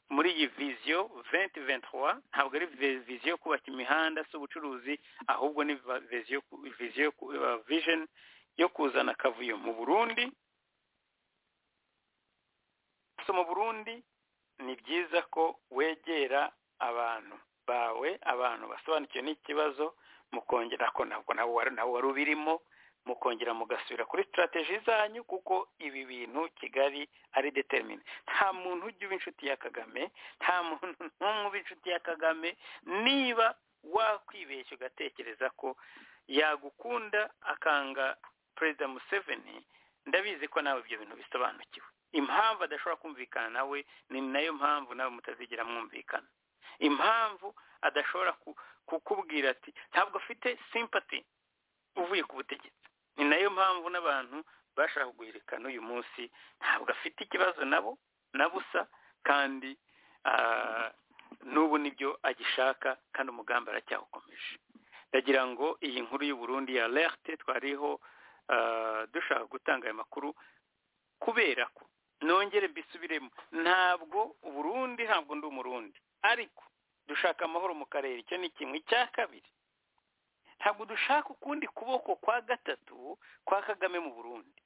muri iyi viziyo venti ventuwa ntabwo ari viziyo yo kubaka imihanda si ubucuruzi ahubwo ni viziyo vijeni yo kuzana akavuyo mu burundi so mu burundi ni byiza ko wegera abantu bawe abantu basobanukiwe n'ikibazo mukongera ko ntabwo nawe wari ubirimo mukongera mugasubira kuri sitarateji zanyu kuko ibi bintu kigali ari determine nta muntu ujya uba inshuti ya kagame nta muntu n'umwe uba inshuti ya kagame niba wakwibeshya ugatekereza ko yagukunda akanga perezida museveni ndabizi ko nawe ibyo bintu bisobanukiwe impamvu adashobora kumvikana nawe ni nayo mpamvu nawe mutazigera mwumvikana impamvu adashobora kukubwira ati ntabwo afite simpati uvuye ku butegetsi ni nayo mpamvu n'abantu bashaka guherekana uyu munsi ntabwo afite ikibazo nabo na busa kandi n'ubu nibyo agishaka kandi umugambi aracyawukomeje ndagira ngo iyi nkuru y'uburundi ya lerte twariho dushaka gutanga aya makuru kubera ko nongere mbisubiremo ntabwo uburundi ntabwo ndi umurundi ariko dushaka amahoro mu karere icyo ni kimwe cya kabiri ntabwo dushaka ukundi kuboko kwa gatatu kwa kagame mu burundi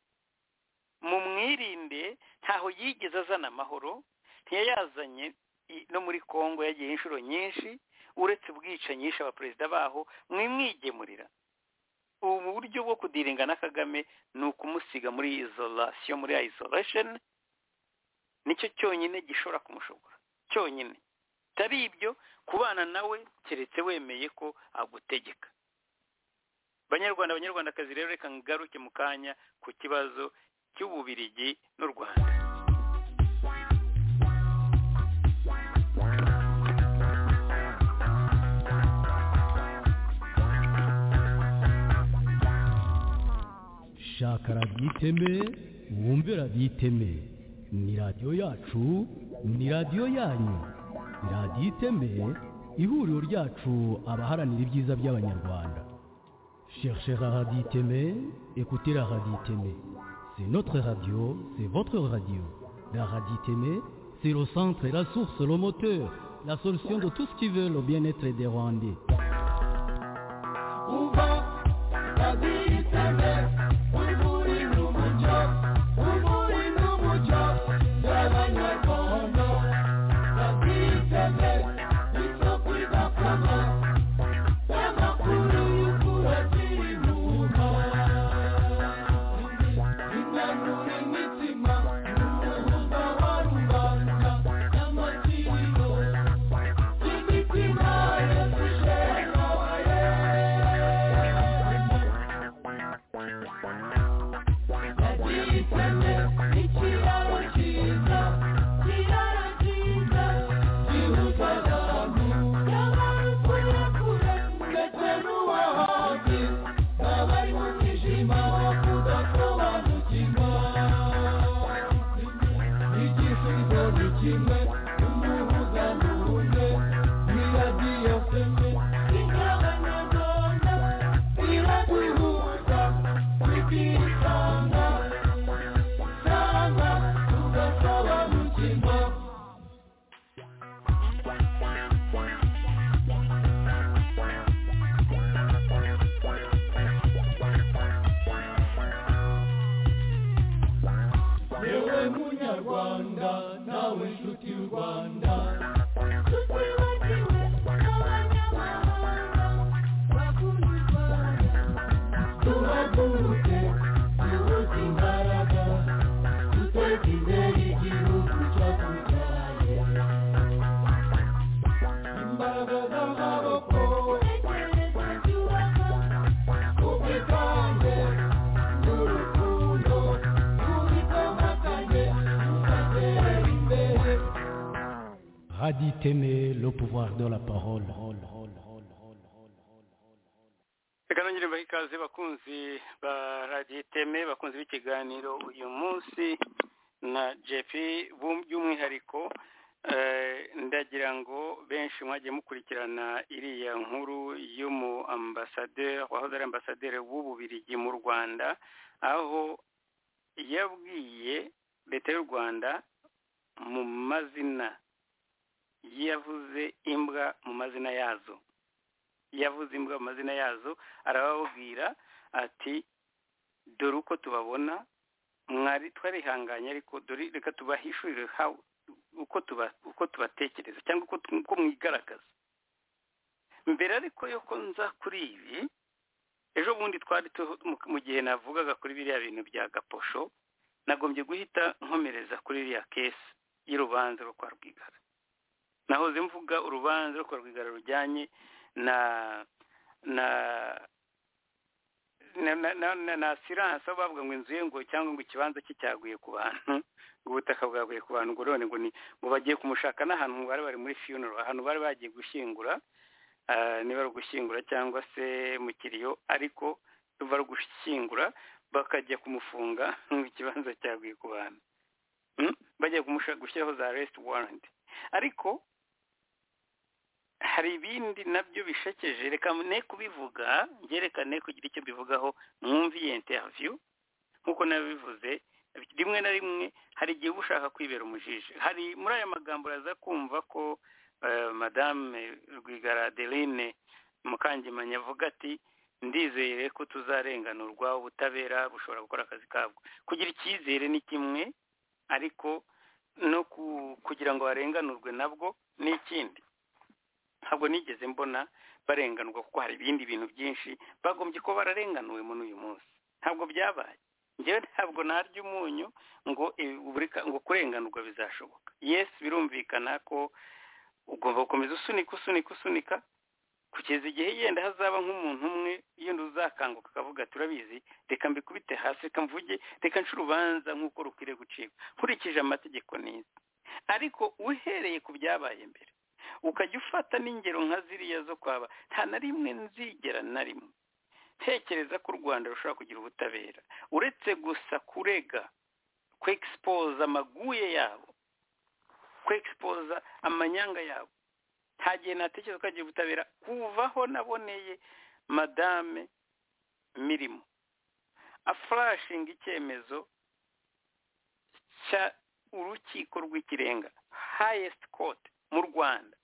mu mwirinde ntaho yigeze azana amahoro ntiyayazanye no muri congo yagiye inshuro nyinshi uretse ubwicanyi yishe abaperezida baho mwimwigemurira ubu buryo bwo kudiringa na kagame ni ukumusiga muri isolation muri isolation nicyo cyonyine gishobora kumushobora cyonyine bitari ibyo kubana nawe keretse wemeye ko agutegeka banyarwanda abanyarwandakazi rero reka ngaruke mu kanya ku kibazo cy'ububirigi n'u rwanda shaka raditeme wumve raditeme ni radiyo yacu ni radiyo yanyu ni radiyo iteme ihuriro ryacu abaharanira ibyiza by'abanyarwanda Cherchez la radio Témé, écoutez la radio Témé. C'est notre radio, c'est votre radio. La radio Témé, c'est le centre et la source, le moteur, la solution de tout ce qui veut le bien-être des Rwandais. Raditeme, le pouvoir de la parole. reka nongere mbahe ikaze bakunzi ba radiyo iteme bakunzi b'ikiganiro uyu munsi na jepi by'umwihariko ndagira ngo benshi mwagiye mukurikirana iriya nkuru y'umu ambasaderi wahoze ari ambasaderi w'ububirigi mu rwanda aho yabwiye leta y'u rwanda mu mazina yavuze imbwa mu mazina yazo yavuze imbwa mu mazina yazo arababwira ati dore uko tubabona mwari twarihanganye ariko dore reka tubahishurire uko tubatekereza cyangwa uko mwigaragaza mbere ariko yo ko nza kuri ibi ejo bundi twari mu gihe navugaga kuri biriya bintu bya gaposho nagombye guhita nkomereza kuri iriya kesi y'urubanza rwo kwa rwigara nahoze mvuga urubanza rwo kwa rwigara rujyanye na na na na asiranse aho bavuga ngo inzu ye ngo cyangwa ngo ikibanza cye cyaguye ku bantu ngo ubutaka bwaguye ku bantu ngo none ngo ni ngo bagiye kumushaka n'ahantu bari bari muri fiyunoro ahantu bari bagiye gushyingura niba ari ugushyingura cyangwa se mu kiriyo ariko ruba ari ugushyingura bakajya kumufunga ngo ikibanza cyaguye ku bantu bajya gushyiraho za resiti waranti ariko hari ibindi nabyo bishekeje reka ne kubivuga ngerekane kugira icyo bivugaho mwumve iyi interiviyu nk'uko nabivuze rimwe na rimwe hari igihe uba ushaka kwibera umujiji hari muri aya magambo uraza kumva ko madame rwigara adeline mukangemanyi avuga ati ndizere ko tuzarenganurwa ubutabera bushobora gukora akazi kabwo kugira icyizere ni kimwe ariko no kugira ngo barenganurwe nabwo ni ikindi ntabwo nigeze mbona barenganurwa kuko hari ibindi bintu byinshi bagombye ko bararenganuwe muri uyu munsi ntabwo byabaye ngewe ntabwo narya umunyu ngo ngo kurenganurwa bizashoboka yesi birumvikana ko ugomba gukomeza usunika usunika usunika kugeza igihe yenda hazaba nk'umuntu umwe yenda uzakanguka akavuga turabizi reka mbikubite hasi reka mvuge reka nce urubanza nk'uko rukwiriye gucibwa nkurikije amategeko neza ariko uhereye ku byabaye mbere ukajya ufata n'ingero nka ziriya zo kwaba nta na rimwe nzigera na rimwe tekereza ko u rwanda rushobora kugira ubutabera uretse gusa kurega kwegisipoza amaguye yabo kwegisipoza amanyanga yabo nta gihe natekereza ko hagiye ubutabera kuvaho naboneye madame mirimo afurashinga icyemezo cya urukiko rw'ikirenga hayesiti kote mu rwanda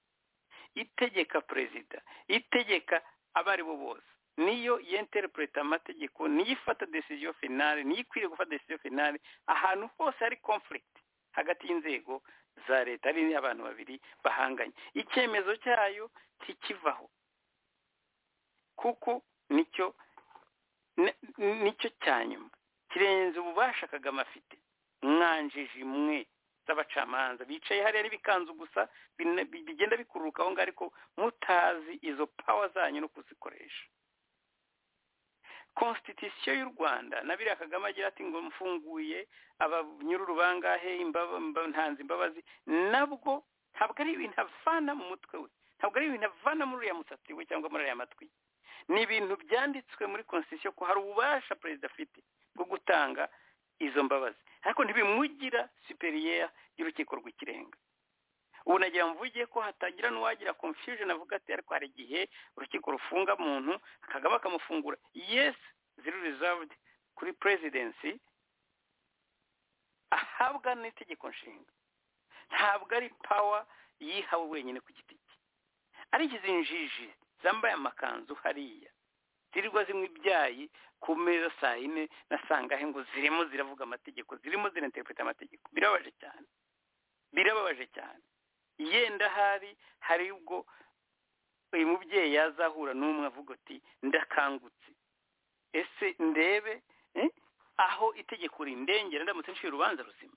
itegeka perezida itegeka abo ari bo bose niyo yenterepureta amategeko niyo ifata desiziyo finale niyo ikwiriye gufata desiziyo finale ahantu hose hari konfurigiti hagati y'inzego za leta ari abantu babiri bahanganye icyemezo cyayo ntikivaho kuko nicyo nicyo cya nyuma kirenze ububasha kagame afite mwanjije imwe z'abacamanza bicaye hariya n'ibikanzu gusa bigenda bikururuka aho ngaho ariko mutazi izo pawa zanyu no kuzikoresha konstitusiyo y'u rwanda na biriya kagame agira ati ngo mfunguye abanyururu bangahe ntanze imbabazi nabwo ntabwo ari ibintu avana mu mutwe we ntabwo ari ibintu avana muri uriya musatsi we cyangwa muri uriya matwi ni ibintu byanditswe muri konstitusiyo ko hari ububasha perezida afite bwo gutanga izo mbabazi ariko ntibimugira superiyeya y'urukiko rw'ikirenga ubu nagira mvuge ko hatagira n'uwagira confusion avuga ati ariko hari igihe urukiko rufunga muntu akagaba akamufungura yesi ziri reserved kuri perezidensi ahabwa n'itegeko nshinga ntabwo ari pawa yihawe wenyine ku giti cye ariko izi njiji zambaye amakanzu hariya zirirwa zinywa ibyayi ku meza saa yine na saa ngahe ngo zirimo ziravuga amategeko zirimo zirenterepeta amategeko birababaje cyane birababaje cyane yenda hari hari ubwo uyu mubyeyi yazahura n'umwe avuga ati ndakangutse ese ndebe aho itegeko rindengera ndamutse nshyira urubanza ruzima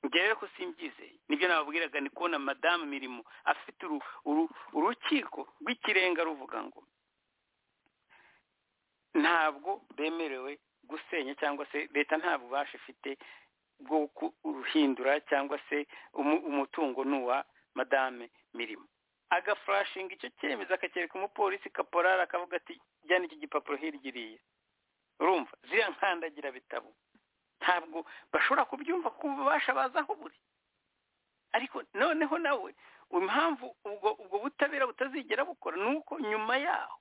ngewe ko simbyizeye nibyo nababwiraga ni kubona madamu mirimo afite urukiko rw'ikirenga ruvuga ngo ntabwo bemerewe gusenya cyangwa se leta nta bubasha ifite bwo kuruhindura cyangwa se umutungo ni uwa madame mirimo agafurashinga icyo cyemezo akakereka umupolisi kaporari akavuga ati jyana iki gipapuro hirya urumva ziriya nkandagira bitabo ntabwo bashobora kubyumva ku bubasha baza aho buri ariko noneho nawe impamvu ubwo ubwo butabera butazigera bukora ni uko nyuma yaho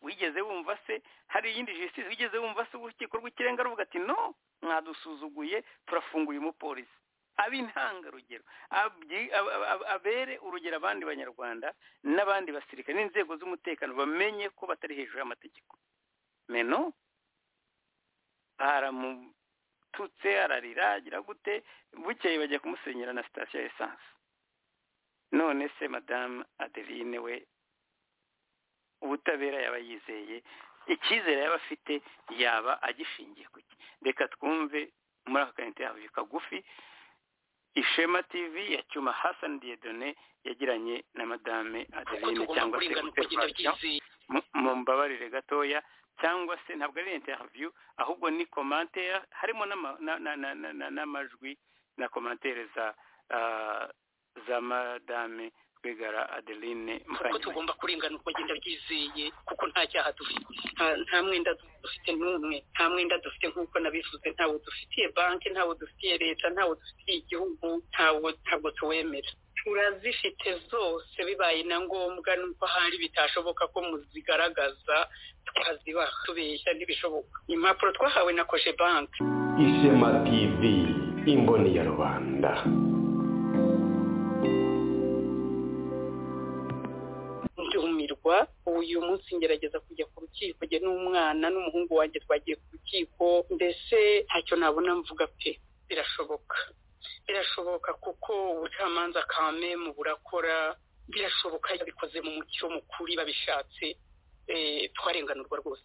wigeze wumva se hari iyindi jisitisi wigeze wumva se urukiko rw'ikirenga ruvuga ati no mwadusuzuguye turafunguye umupolisi ab'intangarugero abere urugero abandi banyarwanda n'abandi basirikare n'inzego z'umutekano bamenye ko batari hejuru y'amategeko meno baramututse ararira agira gute bukeye bajya kumusenyera na sitasiyo ya esanse none se madamu adeline we ubutabera yaba yizeye icyizere yaba afite yaba agishingiye ku cye reka twumve muri aka kanite yavuye kagufi ishema tv ya cyuma hasani diyedone yagiranye na madame adeline cyangwa se interivasiyo mu mbabarire gatoya cyangwa se ntabwo ari interview ahubwo ni komantere harimo n'amajwi na komantere za za madame rwigara adeline kuko tugomba kurenganurwa agenda byizeye kuko nta cyaha dufite nta mwenda dufite n'umwe nta mwenda dufite nk'uko nabivuze ntawo dufitiye banki ntawo dufitiye leta ntawo dufitiye igihugu ntawo ntabwo tuwemera turazifite zose bibaye na ngombwa nuko ahari bitashoboka ko muzigaragaza twazibaha tubeshya ntibishoboka impapuro twahawe na koje banki ishema tv imboni ya rubanda kugumirwa uyu munsi ngerageza kujya ku rukiko njye n'umwana n'umuhungu wanjye twagiye ku rukiko mbese ntacyo nabona mvuga pe birashoboka birashoboka kuko ubucamanza kame mu burakora birashoboka bikoze mu mucyo mukuri babishatse eh, twarenganurwa rwose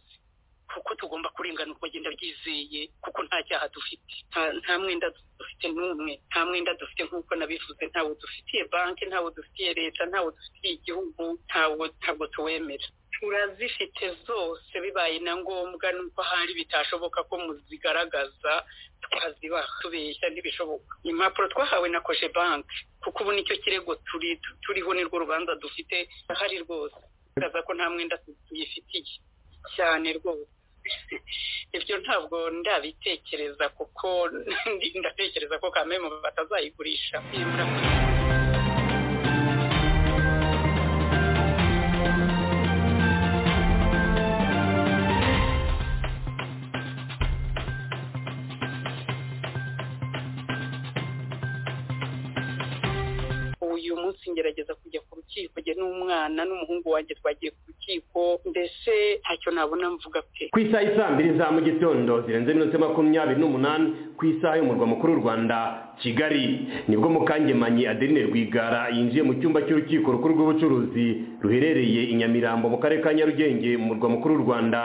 kuko tugomba kurenganurwa genda byizeye kuko nta cyaha dufite nta- nta mwenda dufite n'umwe nta mwenda dufite nk'uko nabivuze ntawo dufitiye banki ntawo dufitiye leta ntawo dufitiye igihugu ntawo ntabwo tuwemera turazifite zose bibaye na ngombwa nuko hari bitashoboka ko muzigaragaza twazibaha tubeshya ntibishoboka impapuro twahawe na koje banki kuko ubu nicyo kirego turi tu- turiho nirwo rubanza dufite ahari rwose bigaragaza ko nta mwenda tu- tuyifitiye cyane rwose ibyo ntabwo ndabitekereza kuko ndatekereza ko kamemu batazayigurisha Nibura kuri uyu munsi ngerageza kujya ku rukiko njye n'umwana n'umuhungu wanjye twagiye ku rukiko mbese ntacyo nabona mvuga pe ku isaha isa mbiri za mu gitondo zirenze iminota makumyabiri n'umunani ku isaha y'umurwa mukuru w'u rwanda kigali nibwo mukangemanyi adeline rwigara yinjiye mu cyumba cy'urukiko rukuru rw'ubucuruzi ruherereye i nyamirambo mu karere ka nyarugenge mu murwa mukuru w'u rwanda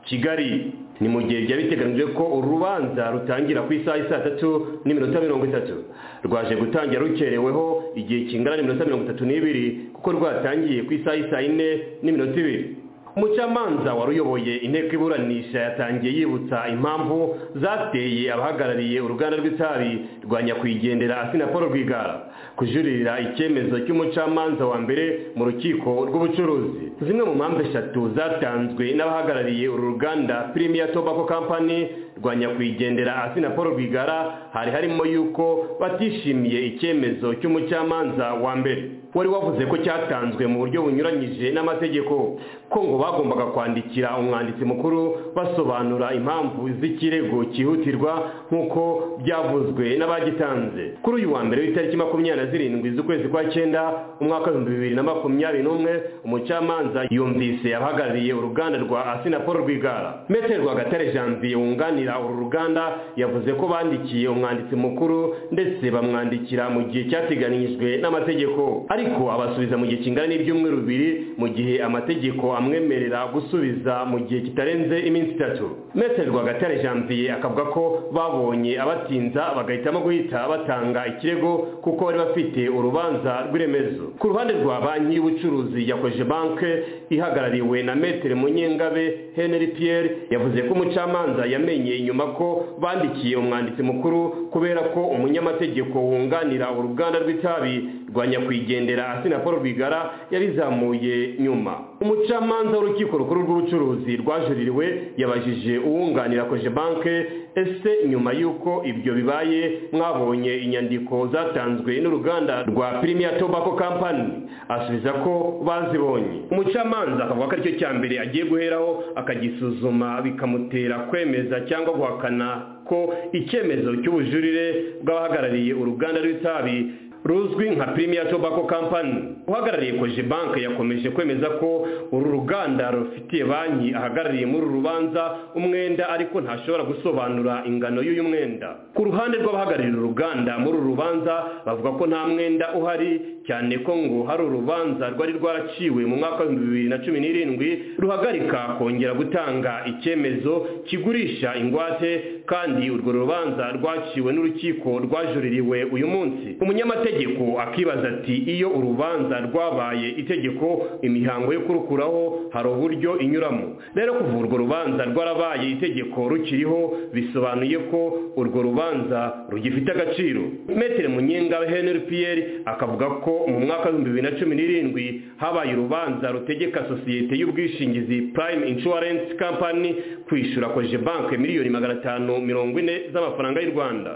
kigali ni mu gihe byari biteganyijwe ko uru rubanza rutangira ku isaha y'i saa tatu n'iminota mirongo itatu rwaje gutangira rukereweho igihe kingana n'iminota mirongo itatu n'ibiri kuko rwatangiye ku isaha y'i saa yine n'iminota ibiri umucamanza wari uyoboye inteko iburanisha yatangiye yibutsa impamvu zateye abahagarariye uruganda rw'itabi rwa nyakwigendera asina paul rwigara kujuririra icyemezo cy'umucamanza wa mbere mu rukiko rw'ubucuruzi zimwe mu mpamvu eshatu zatanzwe n'abahagarariye uru ruganda premier tobacco company rwa nyakwigendera asina paul rwigara hari harimo yuko batishimiye icyemezo cy'umucamanza wa mbere wari wavuze ko cyatanzwe mu buryo bunyuranyije n'amategeko ko ngo bagombaga kwandikira umwanditsi mukuru basobanura impamvu z'ikirego cyihutirwa nk'uko byavuzwe n'abagitanze kuri uyu wa mbere w'itariki makumyabiri na zirindwi z'ukwezi kwa cyenda umwaka w'ibihumbi bibiri na makumyabiri n'umwe umucamanza yumvise abahagarariye uruganda rwa asina paul rwigara metero rwagatare janvier wunganira uru ruganda yavuze ko bandikiye umwanditsi mukuru ndetse bamwandikira mu gihe cyateganyijwe n'amategeko ariko abasubiza mu gihe kingana n'ibyumweru bibiri mu gihe amategeko amwemerera gusubiza mu gihe kitarenze iminsi itatu metero rwagatare janvier akavuga ko babonye abatinza bagahitamo guhita batanga ikirego kuko bari bafite urubanza rw'iremezo ku ruhande rwa banki y'ubucuruzi yakoje banke ihagarariwe na metero munyengabe henry pierre yavuze ko umucamanza yamenye inyuma ko bandikiye umwanditsi mukuru kubera ko umunyamategeko wunganira uruganda rw'itabi rwa nyakwigendera asina paul rwigara yarizamuye nyuma umucamanza w'urukiko rukuru rw'ubucuruzi rwajuririwe yabajije uwunganira koje banke ese nyuma y'uko ibyo bibaye mwabonye inyandiko zatanzwe n'uruganda rwa premier tobacco company asubiza ko bazibonye umucamanza akavuga ko aricyo cya mbere agiye guheraho akagisuzuma bikamutera kwemeza cyangwa guhakana ko icyemezo cy'ubujurire bw'abahagarariye uruganda rw'itabi ruzwi nka Premier Tobacco Company uhagarariye koje bank yakomeje kwemeza ko uru ruganda rufitiye banki ahagarariye muri uru rubanza umwenda ariko ntashobora gusobanura ingano y'uyu mwenda ku ruhande rw'abahagarariye uru ruganda muri uru rubanza bavuga ko nta mwenda uhari cyane ko ngo hari urubanza rwari rwaraciwe mu mwaka w'ibihumbi bibiri na cumi n'irindwi ruhagarika kongera gutanga icyemezo kigurisha ingwate kandi urwo rubanza rwaciwe n'urukiko rwajuririwe uyu munsi umunyamategeko akibaza ati iyo urubanza rwabaye itegeko imihango yo kurukuraho hari uburyo inyuramo rero kuva urwo rubanza rwarabaye itegeko rukiriho bisobanuye ko urwo rubanza rugifite agaciro metero munyenga henry pierre akavuga ko mu mwaka w'ibihumbi bibiri na cumi n'irindwi habaye urubanza rutegeka sosiyete y'ubwishingizi prime insurance company kwishyura akoresheje banki miliyoni magana atanu mirongo ine z'amafaranga y'u rwanda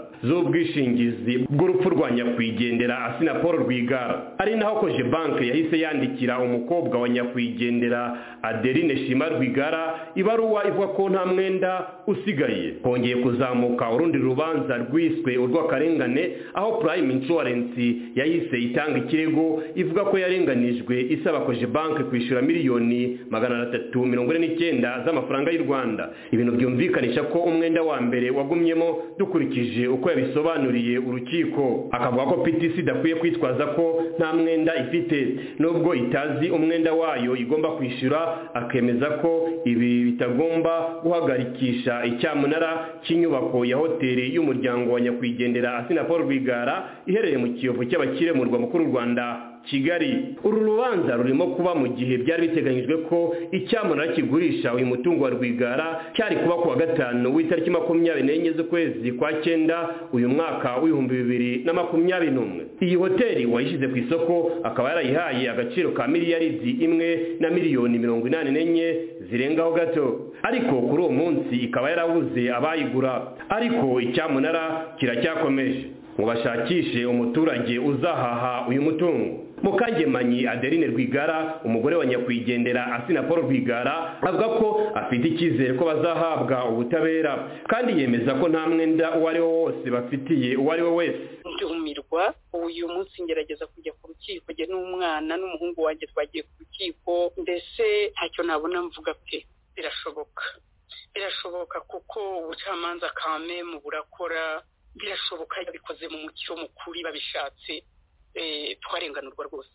z'ubwishingizi bw'urupfu rwa nyakwigendera asina paul rwigara ari naho koje banki yahise yandikira umukobwa wa nyakwigendera adeline shima rwigara ibaruwa ivuga ko nta mwenda usigaye hongeye kuzamuka urundi rubanza rwiswe urw'akarengane aho prime insurance yahise itanga ikirego ivuga ko yarenganijwe isaba koje banki kwishyura miliyoni magana atatu mirongo ine n'icyenda z'amafaranga y'u rwanda ibintu byumvikanisha ko umwenda wa mbere wagumyemo dukurikije uko yabisobanuriye urukiko akavuga ko ptc idakwiye kwitwaza ko nta mwenda ifite nubwo itazi umwenda wayo igomba kwishyura akemeza ko ibi bitagomba guhagarikisha icyamunara cy'inyubako ya hoteli y'umuryango wa nyakwigendera asina paul rwigara iherereye mu kiyovu cy'abakire mu murwa mukuru w'u rwanda kigali uru rubanza rurimo kuba mu gihe byari biteganyijwe ko icyamunara kigurisha uyu mutungo wa rwigara cyari kuba ku wa gatanu w'itariki makumyabiri n'enye z'ukwezi kwa cyenda uyu mwaka w'ibihumbi bibiri na makumyabiri n'umwe iyi hoteli uwayishyize ku isoko akaba yarayihaye agaciro ka miliyaridi imwe na miliyoni mirongo inani n'enye zirengaho gato ariko kuri uwo munsi ikaba yarabuze abayigura ariko icyamunara kiracyakomeje ngo bashakishe umuturage uzahaha uyu mutungo mukangemanyi adeline rwigara umugore wa nyakwigendera asina paul rwigara avuga ko afite icyizere ko bazahabwa ubutabera kandi yemeza ko nta mwenda uwo ari wo wose bafitiye uwo ari we wese ndumirwa uyu munsi ngerageza kujya ku rukiko njye n'umwana n'umuhungu wanjye twagiye ku rukiko mbese ntacyo nabona mvuga pe birashoboka birashoboka kuko ubucamanza kame mu burakora birashoboka babikoze mu mucyo mukuri babishatse twarenganurwa rwose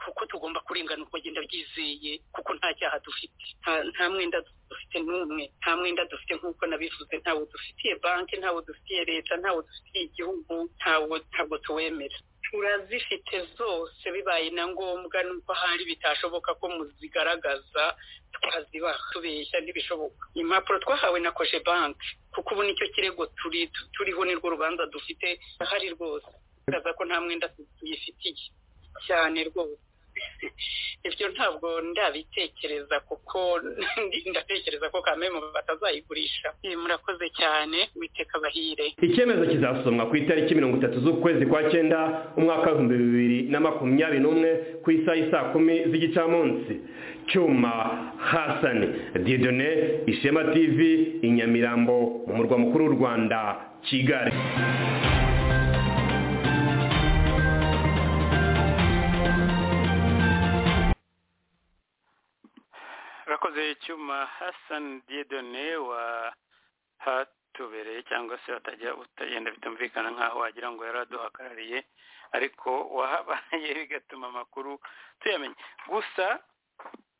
kuko tugomba kurenganurwa agenda byizeye kuko nta cyaha dufite nta mwenda dufite n'umwe nta mwenda dufite nk'uko nabivuze ntawo dufitiye banki ntawo dufitiye leta ntawo dufitiye igihugu ntawo ntabwo tuwemera turazifite zose bibaye na ngombwa nuko ahari bitashoboka ko muzigaragaza twazibaha tubeshya ntibishoboka impapuro twahawe na koje banki kuko ubu nicyo kirego turi turiho nirwo rubanza dufite ahari rwose bigaragaza ko nta mwenda tuyifitiye cyane rwose ibyo ntabwo ndabitekereza kuko ndatekereza ko kamemu batazayigurisha murakoze cyane witeka bahire icyemezo kizasomwa ku itariki mirongo itatu z'ukwezi kwa cyenda umwaka w'ibihumbi bibiri na makumyabiri n'umwe ku isaha isaa kumi z'igicamunsi cyuma hasani didone ishema tv inyamirambo mu murwa mukuru w'u rwanda kigali urakoze icyuma hasani diedone wahatubereye cyangwa se watajya utagenda bitumvikana nk'aho wagira ngo yari aduhagarariye ariko wahabaye bigatuma amakuru tuyamenya gusa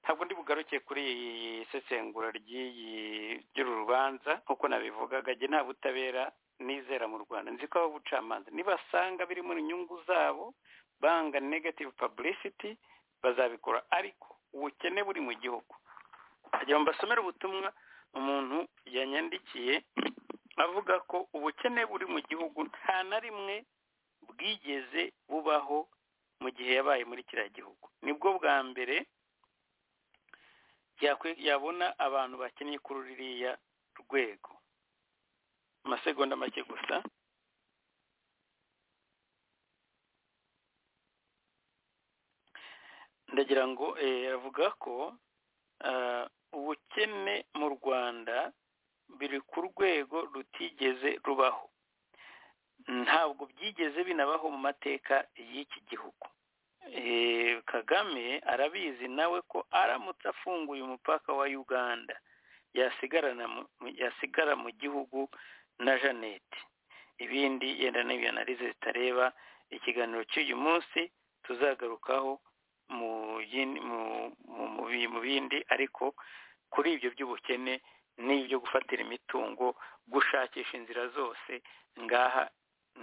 ntabwo ndi bugaruke kuri iyi sesengura ry'uru rubanza nk'uko nabivugaga njye nta butabera nizera mu rwanda nzi ko ababucamanza nibasanga birimo inyungu zabo banga negative publicity bazabikora ariko ubukene buri mu gihugu kugira ngo mbasomere ubutumwa umuntu yanyandikiye avuga ko ubukene buri mu gihugu nta na rimwe bwigeze bubaho mu gihe yabaye muri kiriya gihugu nibwo bwa mbere yabona abantu bakeneye kuri ruriya rwego amasegonda make gusa ndagira ngo avuga ko ubukene mu rwanda biri ku rwego rutigeze rubaho ntabwo byigeze binabaho mu mateka y'iki gihugu kagame arabizi nawe ko aramutse afunguye umupaka wa uganda yasigara mu gihugu na jeannette ibindi yenda n'ibyo narize zitareba ikiganiro cy'uyu munsi tuzagarukaho mu bindi ariko kuri ibyo by'ubukene n'ibyo gufatira imitungo gushakisha inzira zose ngaha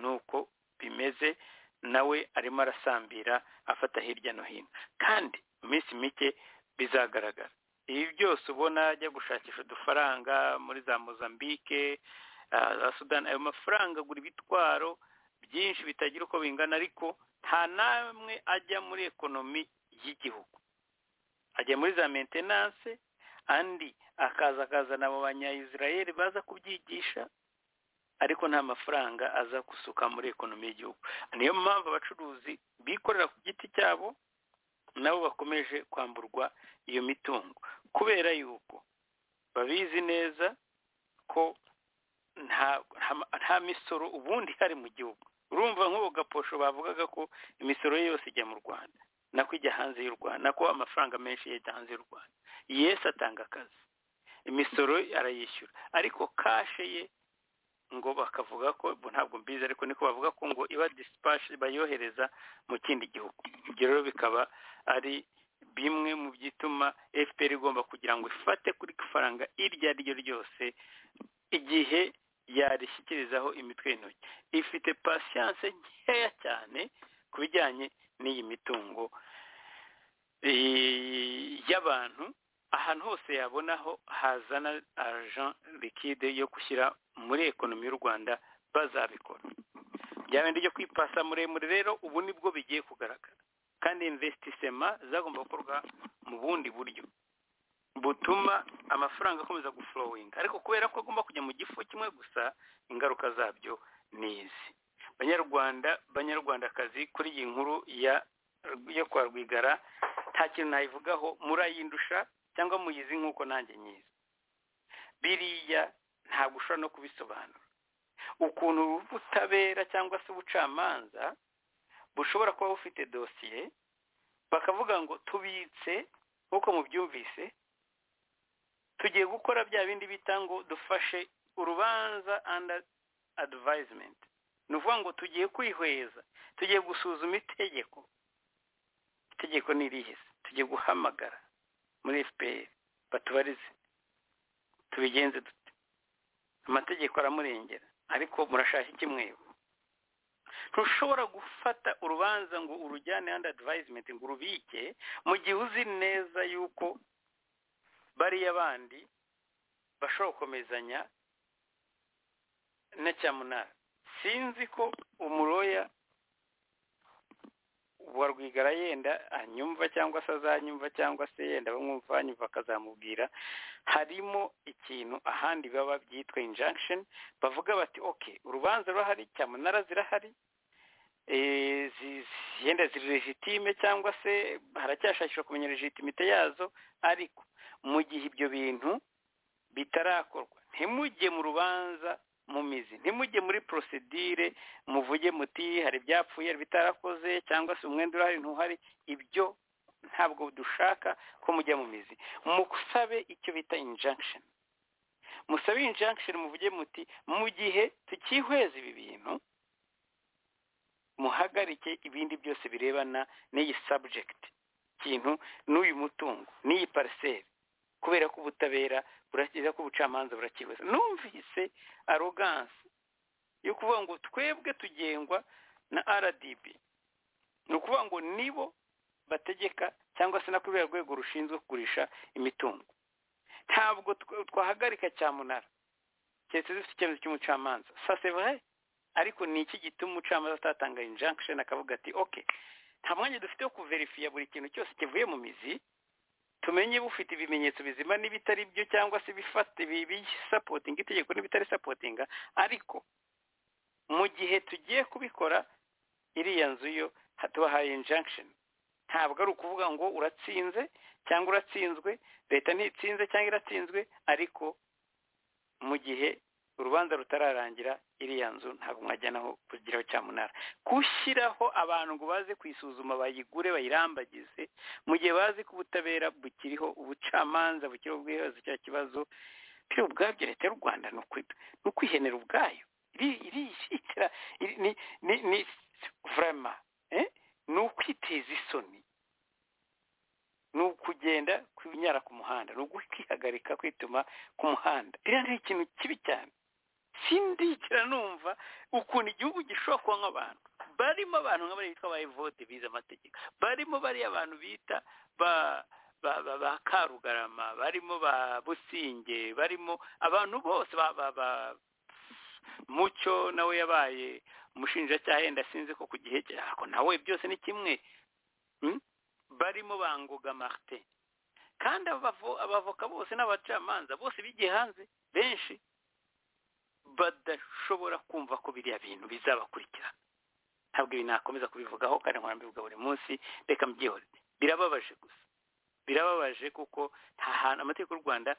ni uko bimeze nawe arimo arasambira afata hirya no hino kandi mu minsi mike bizagaragara ibi byose ubona ajya gushakisha udufaranga muri za mozambique za sudani ayo mafaranga agura ibitwaro byinshi bitagira uko bingana ariko nta namwe ajya muri ekonomi y'igihugu ajya muri za mentenanse andi akaza akazana abo banyayisirayeli baza kubyigisha ariko nta mafaranga aza gusuka muri ekonomi y'igihugu niyo mpamvu abacuruzi bikorera ku giti cyabo nabo bakomeje kwamburwa iyo mitungo kubera yuko babizi neza ko nta nta misoro ubundi hari mu gihugu urumva nk'ubu gaposho bavugaga ko imisoro ye yose ijya mu rwanda nako ijya hanze y'u rwanda nako amafaranga menshi yajya hanze y'u rwanda yesi atanga akazi imisoro arayishyura ariko kashe ye ngo bakavuga ko ntabwo mbizi ariko niko bavuga ko ngo iba disipashi bayohereza mu kindi gihugu ibyo rero bikaba ari bimwe mu byituma fpr igomba kugira ngo ifate kuri faranga iryo ari ryo ryose igihe yarishyikirizaho imitwe y'intoki ifite pasiyanse nkeya cyane ku bijyanye n'iyi mitungo y'abantu ahantu hose yabonaho hazana agent liquide yo gushyira muri ekonomi y'u rwanda bazabikora bya bindi byo kwipasa muremure rero ubu nibwo bigiye kugaragara kandi investissement zagomba gukorwa mu bundi buryo butuma amafaranga akomeza guflowinga ariko kubera ko agomba kujya mu gifu kimwe gusa ingaruka zabyo ni izi banyarwanda banyarwandakazi kuri iyi nkuru ya yo kwa rwigara nta kintu nayivugaho murayindusha cyangwa muyizi nk'uko nanjye nyiza biriya ntabwo ushobora no kubisobanura ukuntu ubutabera cyangwa se ubucamanza bushobora kuba bufite dosiye bakavuga ngo tubitse nk'uko mubyumvise tugiye gukora bya bindi bita ngo dufashe urubanza under advisement ni ukuvuga ngo tugiye kwihweza tugiye gusuzuma itegeko itegeko ni irihese tugiye guhamagara muri fpr batubarize tubigenze dute amategeko aramurengera ariko murashaka iki mwebo ntushobora gufata urubanza ngo urujyane handi adivayizimenti ngo urubike mu gihe uzi neza yuko bariya bandi bashobora gukomezanya na cyamunara sinzi ko umuroya wa rwigara yenda anyumva cyangwa se azanyumva cyangwa se yenda bamwumva banyumva akazamubwira harimo ikintu ahandi baba byitwa injunction bavuga bati oke urubanza rurahari cyamunara zirahari yenda ziri legitime cyangwa se haracyashakishwa kumenya legitimite yazo ariko mu gihe ibyo bintu bitarakorwa ntimujye mu rubanza mu mizi ntimujye muri porosidire muvuge muti hari ibyapfuye hari bitarakoze cyangwa se umwenda urahari ntuhari ibyo ntabwo dushaka ko mujya mu mizi musabe icyo bita injunction musabe injunction muvuge muti mu gihe tukihweza ibi bintu muhagarike ibindi byose birebana n'iyi subject ikintu n'uyu mutungo n'iyi pariseri kubera ko ubutabera burakiza ko ubucamanza burakibuza numvise aroganse yo kuvuga ngo twebwe tugengwa na rdb ni ukuvuga ngo nibo bategeka cyangwa se na kuri ruriya rwego rushinzwe kugurisha imitungo ntabwo twahagarika cyamunara keretse zifite icyemezo cy'umucamanza sasevure ariko ni iki gituma umucamanza atatanga injunction akavuga ati oke nta mwanya dufite wo kuverifiya buri kintu cyose kivuye mu mizi tumenye bufite ibimenyetso bizima n'ibitari byo cyangwa se bifate bisapotinga itegeko n'ibitari sapotinga ariko mu gihe tugiye kubikora iriya nzu yo tubahaye injunction ntabwo ari ukuvuga ngo uratsinze cyangwa uratsinzwe leta ntitsinze cyangwa iratsinzwe ariko mu gihe urubanza rutararangira iriya nzu ntabwo mwajyanaho kugiraho cyamunara gushyiraho abantu ngo baze kuyisuzuma bayigure bayirambagize mu gihe bazi ko ubutabera bukiriho ubucamanza bukiriho ubwiherero cya kibazo biri ubwabyo leta y'u rwanda ni ukwihenera ubwayo irishyikira ni vurema ni ukwiteza isoni ni ukugenda kunyara ku muhanda ni ukwihagarika kwituma ku muhanda iriya ni ikintu kibi cyane sindikira numva ukuntu igihugu gishobora kuba nk'abantu barimo abantu nk'abari bitwa ba evote bize amategeko barimo bariya abantu bita ba ba karugarama barimo ba businge barimo abantu bose ba mucyo nawe yabaye umushinjacyaha yenda sinzi ko ku gihe cyako nawe byose ni kimwe barimo bangoga marite kandi abavo- abavoka bose n'abacamanza bose bigiye hanze benshi badashobora kumva ko biriya bintu bizabakurikirana ntabwo ibi nakomeza kubivugaho kandi nkora mbivuga buri munsi reka mbyihorere birababaje gusa birababaje kuko nta hantu amategeko y'u rwanda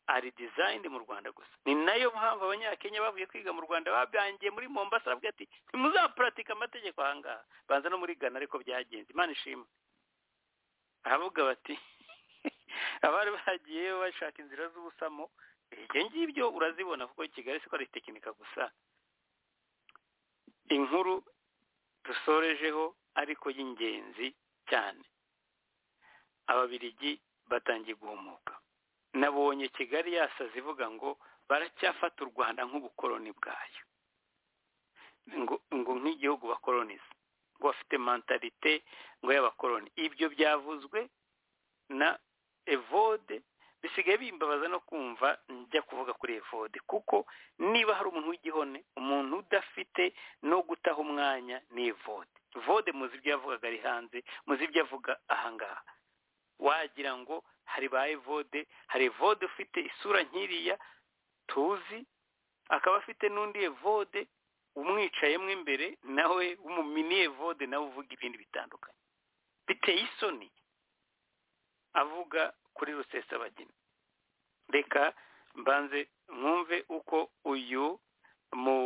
ari dizayini mu rwanda gusa ni nayo mpamvu abanyakenya bavuye kwiga mu rwanda babangiye muri mombasa baravuga ati ntimuzapuratika amategeko ahangaha banza no muri gana ariko byagenze imana ishima aravuga bati abari bagiye bashaka inzira z'ubusamo ibyo ngibyo urazibona kuko kigali siko ari tekinika gusa inkuru dusorejeho ariko y'ingenzi cyane ababiligi batangiye guhumuka nabonye kigali yasaze ivuga ngo baracyafata u rwanda nk'ubukoloni bwayo ngo ngo nk'igihugu bakoloniza ngo bafite mentalite ngo y'abakoloni ibyo byavuzwe na evode bisigaye bimbabaza no kumva njya kuvuga kuri evode kuko niba hari umuntu w'igihone umuntu udafite no gutaha umwanya ni evode vode muzi ibyo yavugaga ari hanze muzi ibyo avuga ahangaha wagira ngo hari ba evode hari evode ufite isura nkiriya tuzi akaba afite n'undi evode umwicayemo imbere nawe w'umumini evode nawe uvuga ibindi bitandukanye biteye isoni avuga kuri rusesabagina reka mbanze mwumve uko uyu mu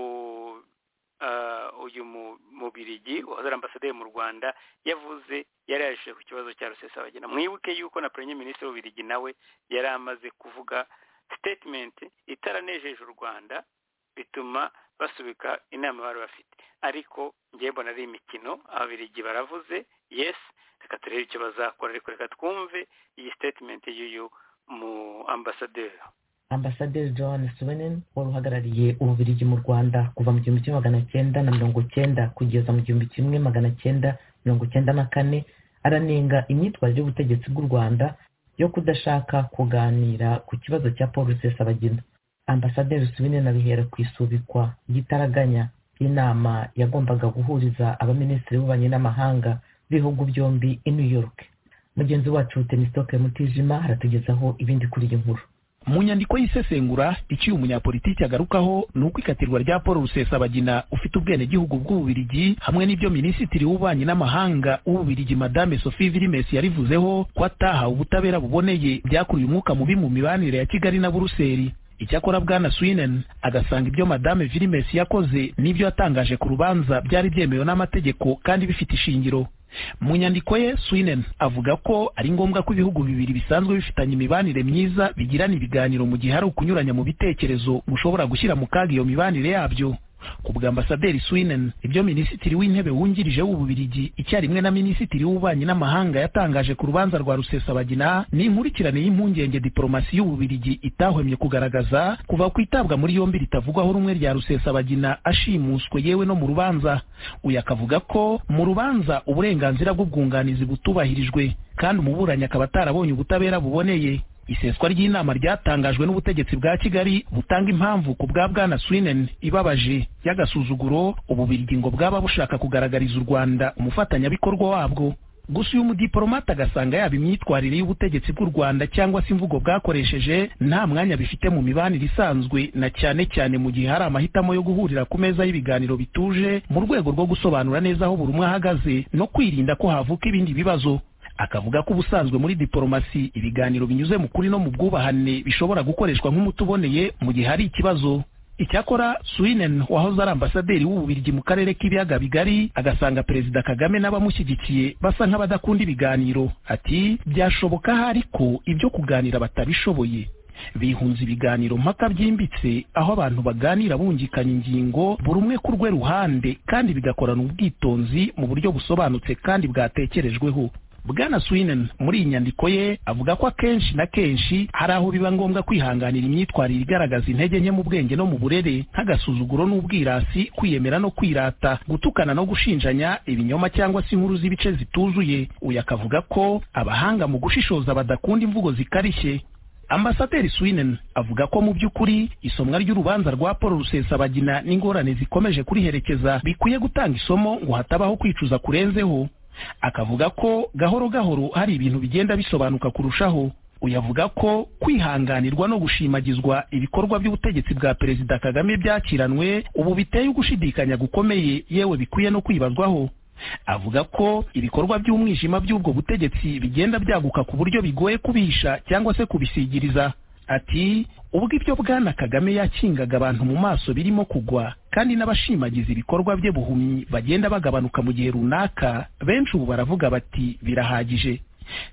ah, uyu mu- mubirigi wazara ambasaderi mu rwanda yavuze yari yaje ku kibazo cya rusesabagina mwibuke yuko na premier minisitiri w'ubirigi nawe yari amaze kuvuga statement itaranejeje u rwanda bituma basubika inama bari bafite ariko ngewe mbona ari imikino ababirigi baravuze yes reka turebe icyo bazakora ariko reka twumve iyi statement y'uyu mu ambasaderi ambasaderi john swenen wari uhagarariye ububiligi mu rwanda kuva mu gihumbi kimwe magana cyenda na mirongo cyenda kugeza mu gihumbi kimwe magana cyenda mirongo cyenda na kane aranenga imyitwarire y'ubutegetsi bw'u rwanda yo kudashaka kuganira ku kibazo cya paul rusesabagina ambasaderi swenen abihera ku isubikwa ry'itaraganya ry'inama yagombaga guhuriza abaminisitiri b'ububanyi n'amahanga b'ibihugu byombi i new york mugenzi wacu tenisitoke mutijima aratugezaho ibindi kuri iyi nkuru mu nyandiko y'isesengura icyo uyu munyapolitiki agarukaho ni uko ikatirwa rya paul rusesabagina ufite ubwenegihugu bw'ububirigi hamwe n'ibyo minisitiri w'ububanyi n'amahanga w'ububirigi madame sophie virimesi yarivuzeho ko atahawe ubutabera buboneye byakuruye umwuka mubi mu mibanire ya kigali na buruseli icyakora bwana swinen agasanga ibyo madame virimesi yakoze n'ibyo yatangaje ku rubanza byari byemewe n'amategeko kandi bifite ishingiro mu nyandiko ye swinen avuga ko ari ngombwa ko ibihugu bibiri bisanzwe bifitanye imibanire myiza bigirana ibiganiro mu gihe hari ukunyuranya mu bitekerezo gushobora gushyira mu kaga iyo mibanire yabyo ku bw'ambasaderi swinen ibyo minisitiri w'intebe wungirije w'ububirigi icyarimwe na minisitiri w'ububanyi n'amahanga yatangaje ku rubanza rwa rusesabagina ni inkurikirane y'impungenge diporomasi y'ububirigi itahwemye kugaragaza kuva ku itabwa muri yombi ritavugwaho rumwe rya rusesabagina ashimuswe yewe no mu rubanza uyu akavuga ko mu rubanza uburenganzira bw'ubwunganizi butubahirijwe kandi umuburanyi akaba atarabonye ubutabera buboneye iseswa ry'inama ryatangajwe n'ubutegetsi bwa kigali butanga impamvu ku bwa bwana swinen ibabaje y'agasuzuguro ububirigi ngo bwaba bushaka kugaragariza u rwanda umufatanyabikorwa wabwo gusa uyu mudiporomate agasanga yaba imyitwarire y'ubutegetsi bw'u rwanda cyangwa se imvugo bwakoresheje nta mwanya bifite mu mibanire isanzwe na cyane cyane mu gihe hari amahitamo yo guhurira ku meza y'ibiganiro bituje mu rwego rwo gusobanura neza aho buri umwe ahagaze no kwirinda ko havuka ibindi bibazo akavuga ko ubusanzwe muri diporomasi ibiganiro binyuze mu kuri no mu bwubahane bishobora gukoreshwa nk'umuti uboneye mu gihe hari ikibazo icyakora swinen wahoze ari ambasaderi w'ububirigi mu karere k'ibiyaga bigari agasanga perezida kagame n'abamushyigikiye basa nk'abadakunda ibiganiro ati byashoboka ahari ko ibyo kuganira batabishoboye bihunze ibiganiro mpaka byimbitse aho abantu baganira bungikanya ingingo buri umwe ku rwe ruhande kandi bigakorana ubwitonzi mu buryo busobanutse kandi bwatekerejweho bwana swinen muri iyi nyandiko ye avuga ko akenshi na kenshi hari aho biba ngombwa kwihanganira imyitwarire igaragaza intege nke mu bwenge no mu burere nk'agasuzuguro n'ubwirasi kwiyemera no kwirata gutukana no gushinjanya ibinyoma cyangwa se inkuru z'ibice zituzuye uyu akavuga ko abahanga mu gushishoza badakunda imvugo zikarishye ambasaderi swinen avuga ko mu by'ukuri isomwa ry'urubanza rwa paul rusesabagina n'ingorane zikomeje kuriherekeza bikwiye gutanga isomo ngo hatabaho kwicuza kurenzeho akavuga ko gahoro gahoro hari ibintu bigenda bisobanuka kurushaho uyavuga ko kwihanganirwa no gushimagizwa ibikorwa by'ubutegetsi bwa perezida kagame byakiranwe ubu biteye ugushidikanya gukomeye yewe bikwiye no kwibazwaho avuga ko ibikorwa by'umwijima by'ubwo butegetsi bigenda byaguka ku buryo bigoye kubisha cyangwa se kubisigiriza ati ubwo ibyo bwana kagame yakingaga abantu mu maso birimo kugwa kandi n'abashimagiza ibikorwa bye buhumyi bagenda bagabanuka mu gihe runaka benshi ubu baravuga bati birahagije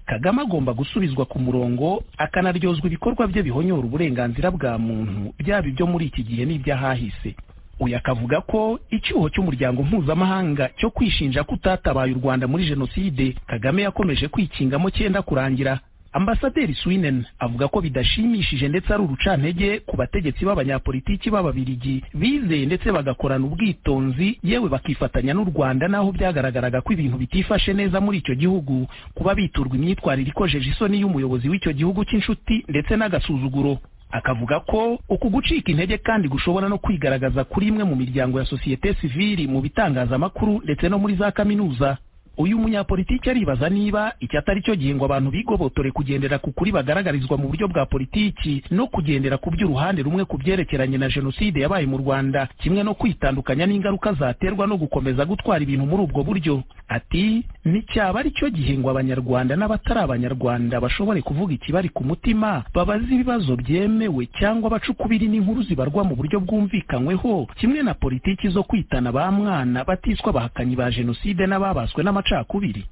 kagame agomba gusubizwa ku murongo akanaryozwa ibikorwa bye bihonyora uburenganzira bwa muntu byaba ibyo muri iki gihe n'iby'ahahise uyu akavuga ko icyuho cy'umuryango mpuzamahanga cyo kwishinja ko utatabaye u rwanda muri jenoside kagame yakomeje kwikingamo cyenda kurangira ambasaderi swinen avuga ko bidashimishije ndetse ari urucantege ku bategetsi b'abanyapolitiki b'ababirigi bizeye ndetse bagakorana ubwitonzi yewe bakifatanya n'u rwanda n'aho byagaragaraga ko ibintu bitifashe neza muri icyo gihugu kuba biturwa imyitwarire ikojeje isoni y'umuyobozi w'icyo gihugu cy'inshuti ndetse n'agasuzuguro akavuga ko uku gucika intege kandi gushobora no kwigaragaza kuri imwe mu miryango ya sosiyete sivili mu bitangazamakuru ndetse no muri za kaminuza uyu munyapolitiki aribaza niba iki atari cyo gihe ngo abantu bigobotore kugendera ku kuri bagaragarizwa mu buryo bwa politiki no kugendera ku by'uruhande rumwe ku byerekeranye na jenoside yabaye mu rwanda kimwe no kwitandukanya n'ingaruka zaterwa no gukomeza gutwara ibintu muri ubwo buryo ati nticyaba ari cyo gihe ngo abanyarwanda n'abatari abanyarwanda bashobore kuvuga ikibari ku mutima babaze ibibazo byemewe cyangwa bacukubiri n'inkuru zibarwa mu buryo bwumvikanyweho kimwe na politiki zo kwitana ba mwana batiswa abahakanyi ba jenoside n'ababaswe n'amacakubiri amacakubiri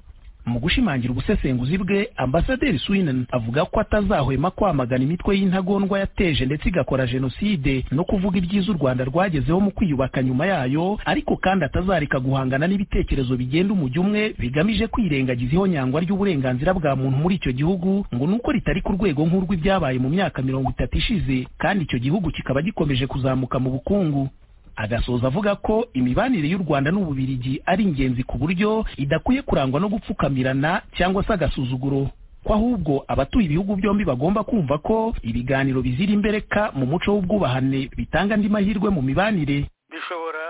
mu gushimangira ubusesenguzi bwe ambasaderi swinen avuga ko atazahwema kwamagana imitwe y'intagondwa yateje ndetse igakora jenoside no kuvuga ibyiza u rwanda rwagezeho mu kwiyubaka nyuma yayo ariko kandi atazareka guhangana n'ibitekerezo bigenda umujyi umwe bigamije kwirengagiza ihonyangwa ry'uburenganzira bwa muntu muri icyo gihugu ngo ni uko ritari ku rwego nk'urw'ibyabaye mu myaka mirongo itatu ishize kandi icyo gihugu kikaba gikomeje kuzamuka mu bukungu agasoza avuga ko imibanire y'u rwanda n'ububirigi ari ingenzi ku buryo idakwiye kurangwa no gupfukamirana cyangwa se agasuzuguro ko ahubwo abatuye ibihugu byombi bagomba kumva ko ibiganiro bizira imbereka mu muco w'ubwubahane bitanga andi mahirwe mu mibanire dushobora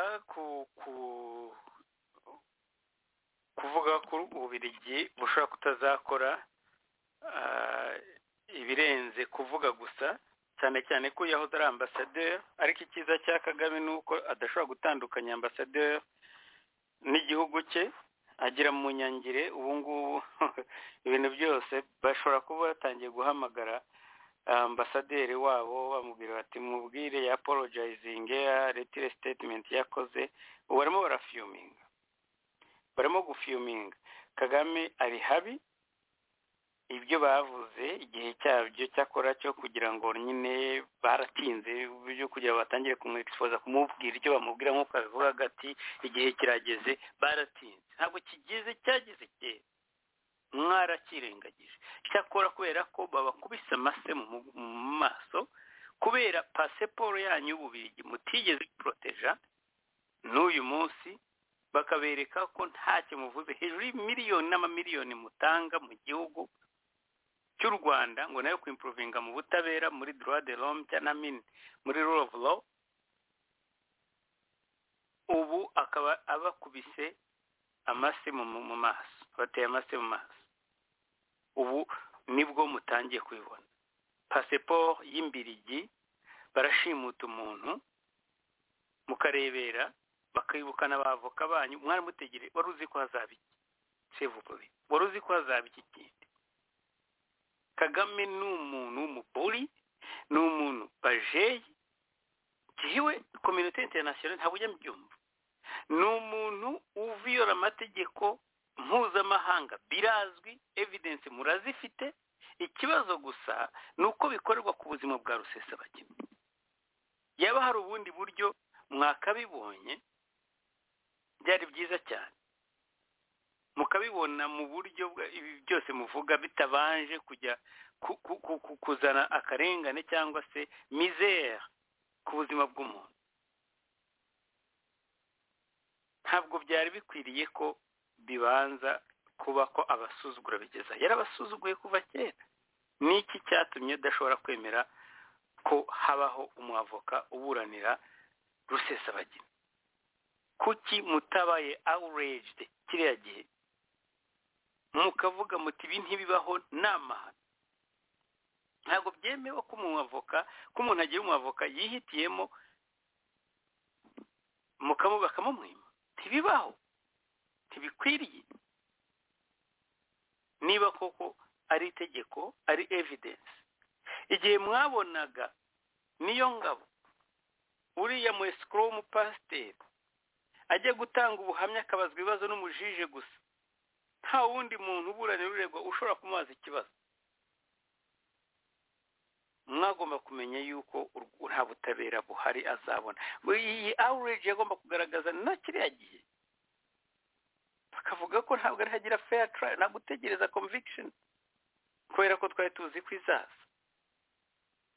kuvuga ko ububirigi bushobora kutazakora ibirenze kuvuga gusa cyane cyane ko yahoze ari ambasaderi ariko icyiza cya kagame ni uko adashobora gutandukanya ambasaderi n'igihugu cye agira mu nyangire ubu ngubu ibintu byose bashobora kuba batangiye guhamagara ambasaderi wabo bamubwira bati mubwire ya apologizingi ya retire sitetimenti yakoze ubu barimo barafiyuminga barimo gufiyuminga kagame ari habi ibyo bavuze igihe cyabyo cyakora cyo kugira ngo nyine baratinze byo kugira ngo batangire kumwekisipoza kumubwira icyo bamubwira nk'uko abivuga hagati igihe kirageze baratinze ntabwo kigeze cyageze kera mwarakirengagije cyakora kubera ko babakubise amase mu maso kubera pasiporo yanyu y'ububirigi mutigeze poroteja n'uyu munsi bakabereka ko ntacyo muvuze hejuru y'imiliyoni n'amamiliyoni mutanga mu gihugu cy'u rwanda ngo nayo kwimpuruvinga mu butabera muri droit de l'homme cyangwa mini muri rule of law ubu akaba abakubise amase mu maso bateye amase mu maso ubu nibwo mutangiye kubibona pasiporo y'imbirigi barashimuta umuntu mukarebera bakibukana abavoka banyu mwaramutegere wari uzi ko hazaba iki sevugobe wari uzi ko hazaba iki kindi kagame ni umuntu w'umugore ni umuntu bajeye yewe kominote interinasiyonari ntabwo ujya mubyumva ni umuntu uviyora amategeko mpuzamahanga birazwi evidensi murazifite ikibazo gusa ni uko bikorerwa ku buzima bwa rusesabagina yaba hari ubundi buryo mwakabibonye byari byiza cyane mukabibona mu buryo ibi byose muvuga bitabanje kujya kuzana akarengane cyangwa se mizere ku buzima bw'umuntu ntabwo byari bikwiriye ko bibanza kuba ko abasuzugura bigeza yarabasuzuguye kuva kera ni iki cyatumye udashobora kwemera ko habaho umwavoka uburanira rusesabagina kuki mutabaye awurejide kiriya gihe mukavuga muti ibi ntibibaho ni amahano ntabwo byemewe ko umuntu avoka ko umuntu agira umwavoka yihitiyemo mukamu bakamumwima ntibibaho ntibikwiriye niba koko ari itegeko ari evidence igihe mwabonaga niyo ngabo uriya mu esikoro pasiteri ajya gutanga ubuhamya akabazwa ibibazo n'umujije gusa nta wundi muntu uburanira uregwa ushobora kumubaza ikibazo mwagomba kumenya yuko nta butabera buhari azabona iyi awureji yagomba kugaragaza na kiriya gihe bakavuga ko ntabwo ari hagira feya tarayari ntabwo utegereza komvikisheni kubera ko twari tuzi ko izaza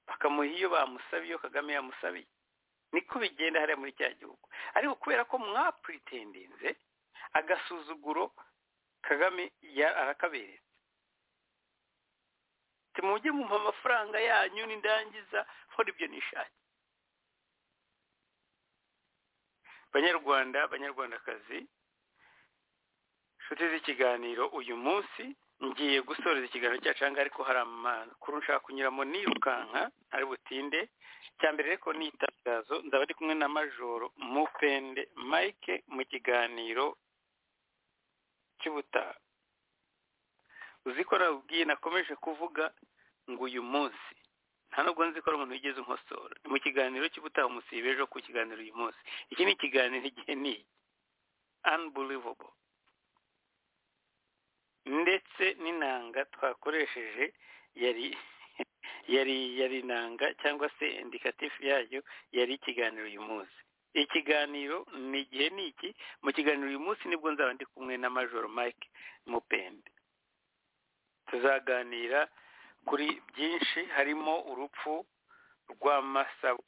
bakamuha iyo bamusabiye iyo kagame yamusabiye niko bigenda hariya muri cya gihugu ariko kubera ko mwapuritendenze agasuzuguro kagame arakaberetse mujye mumpa amafaranga yanyu n'indangiza nkora ibyo nishake banyarwanda banyarwandakazi inshuti z'ikiganiro uyu munsi ngiye gusoreza ikiganiro cyacanga ariko hari amakuru nshaka kunyuramo nirukanka ari butinde icya mbere ariko ni itangazo nzaba ari kumwe na majoro mupende mike mu kiganiro cy'ubutaha uzi ko nabwiye nakomeje kuvuga ngo uyu munsi nta nubwo nzi ko ari umuntu wigeze unkosora ni mu kiganiro cy'ubutaha umusibe ejo ku kiganiro uyu munsi iki ni ikiganiro igihe ni unbelievable ndetse n'inanga twakoresheje yari yari yari inanga cyangwa se indikatifu yayo yari ikiganiro uyu munsi ikiganiro ni igihe ni iki mu kiganiro uyu munsi nibwo nzaba ndi kumwe na majoro mike mupende tuzaganira kuri byinshi harimo urupfu rw'amasabo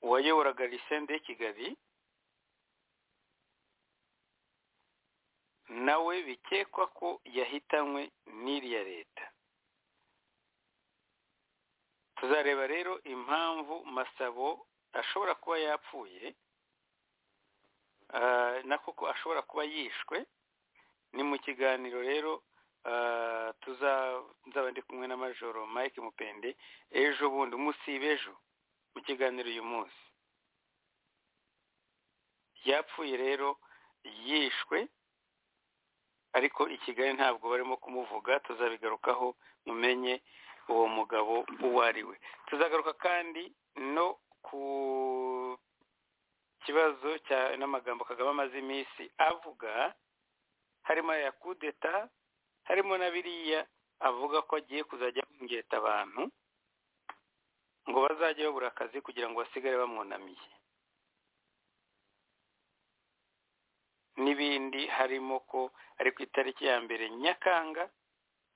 uwayoboraga lisende kigali nawe bikekwa ko yahitanywe n'iriya leta tuzareba rero impamvu masabo ashobora kuba yapfuye na koko ashobora kuba yishwe ni mu kiganiro rero nzaba ndi kumwe na majoro mike mupende ejo bundi umusibe ejo mu kiganiro uyu munsi yapfuye rero yishwe ariko i kigali ntabwo barimo kumuvuga tuzabigarukaho mumenye uwo mugabo uwo ari we tuzagaruka kandi no ku kibazo n'amagambo kagame amaze iminsi avuga harimo aya kudeta harimo na biriya avuga ko agiye kuzajya kongeta abantu ngo bazajye babura akazi kugira ngo basigare bamwunamiye n'ibindi harimo ko ari ku itariki ya mbere nyakanga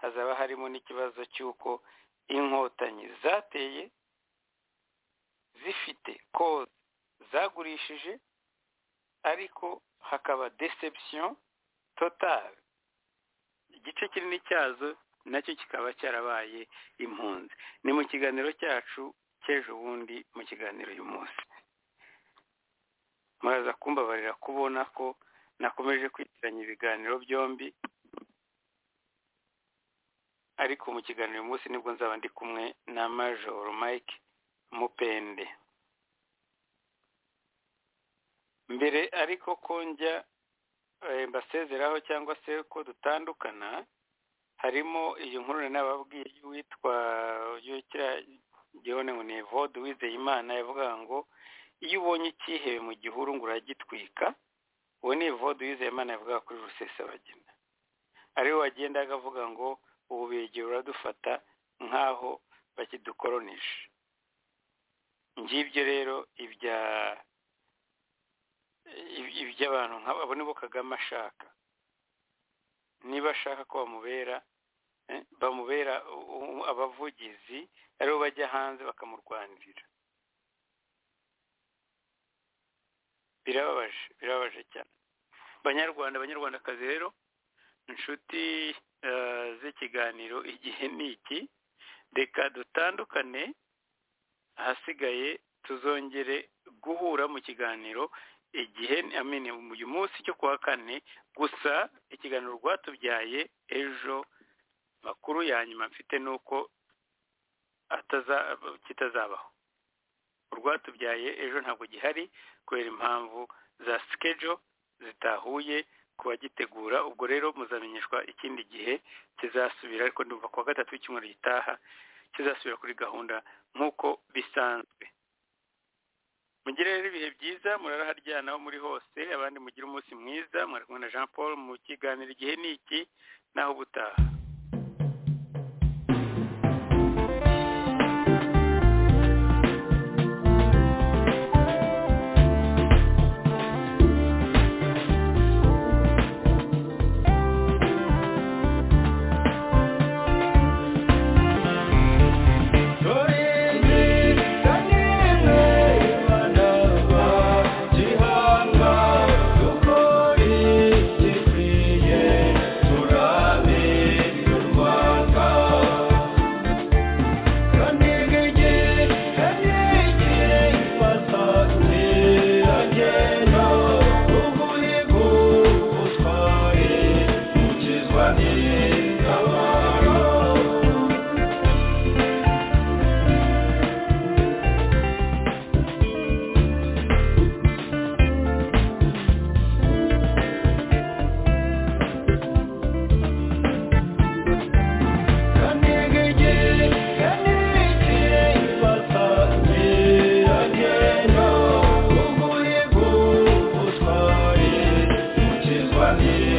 hazaba harimo n'ikibazo cy'uko inkotanyi zateye zifite koza zagurishije ariko hakaba deception totari igice kinini cyazo nacyo kikaba cyarabaye impunzi ni mu kiganiro cyacu cy'ejo bundi mu kiganiro uyu munsi muraza kumbabarira kubona ko nakomeje kwitiranya ibiganiro byombi ariko mu kiganiro uyu munsi nibwo nzaba ndi kumwe na majoro mike mupende mbere ariko ko njya mbasezeraho cyangwa se ko dutandukana harimo iyi nkuru nababwiye y'uwitwa yukira gihone ngo ni evode wizeyimana yavugaga ngo iyo ubonye icyihebe mu gihuru ngo uragitwika uwo ni evode wizeyimana yavugaga kuri rusesabagina ariwe wagenda agavuga ngo ubu begera uradufata nk'aho bakidukoronisha ngibyo rero ibya iby'abantu nk'abo nibo kagame ashaka niba ashaka ko bamubera bamubera abavugizi aribo bajya hanze bakamurwanirira birababaje birababaje cyane banyarwanda banyarwandakazi rero inshuti z'ikiganiro igihe ni iki reka dutandukane ahasigaye tuzongere guhura mu kiganiro igihe amene uyu munsi cyo kuwa kane gusa ikiganiro rwatubyaye ejo makuru ya nyuma mfite ni uko ataza- kitazabaho urwatubyaye ejo ntabwo gihari kubera impamvu za sikejo zitahuye ku bagitegura ubwo rero muzamenyeshwa ikindi gihe kizasubira ariko ndumva ku wa gatatu w'icyumweru gitaha kizasubira kuri gahunda nk'uko bisanzwe mugire rero ibihe byiza muraraharyana aho muri hose abandi mugire umunsi mwiza mwari kumwe na jean paul mu kiganiro igihe ni iki naho ubutaha Yeah.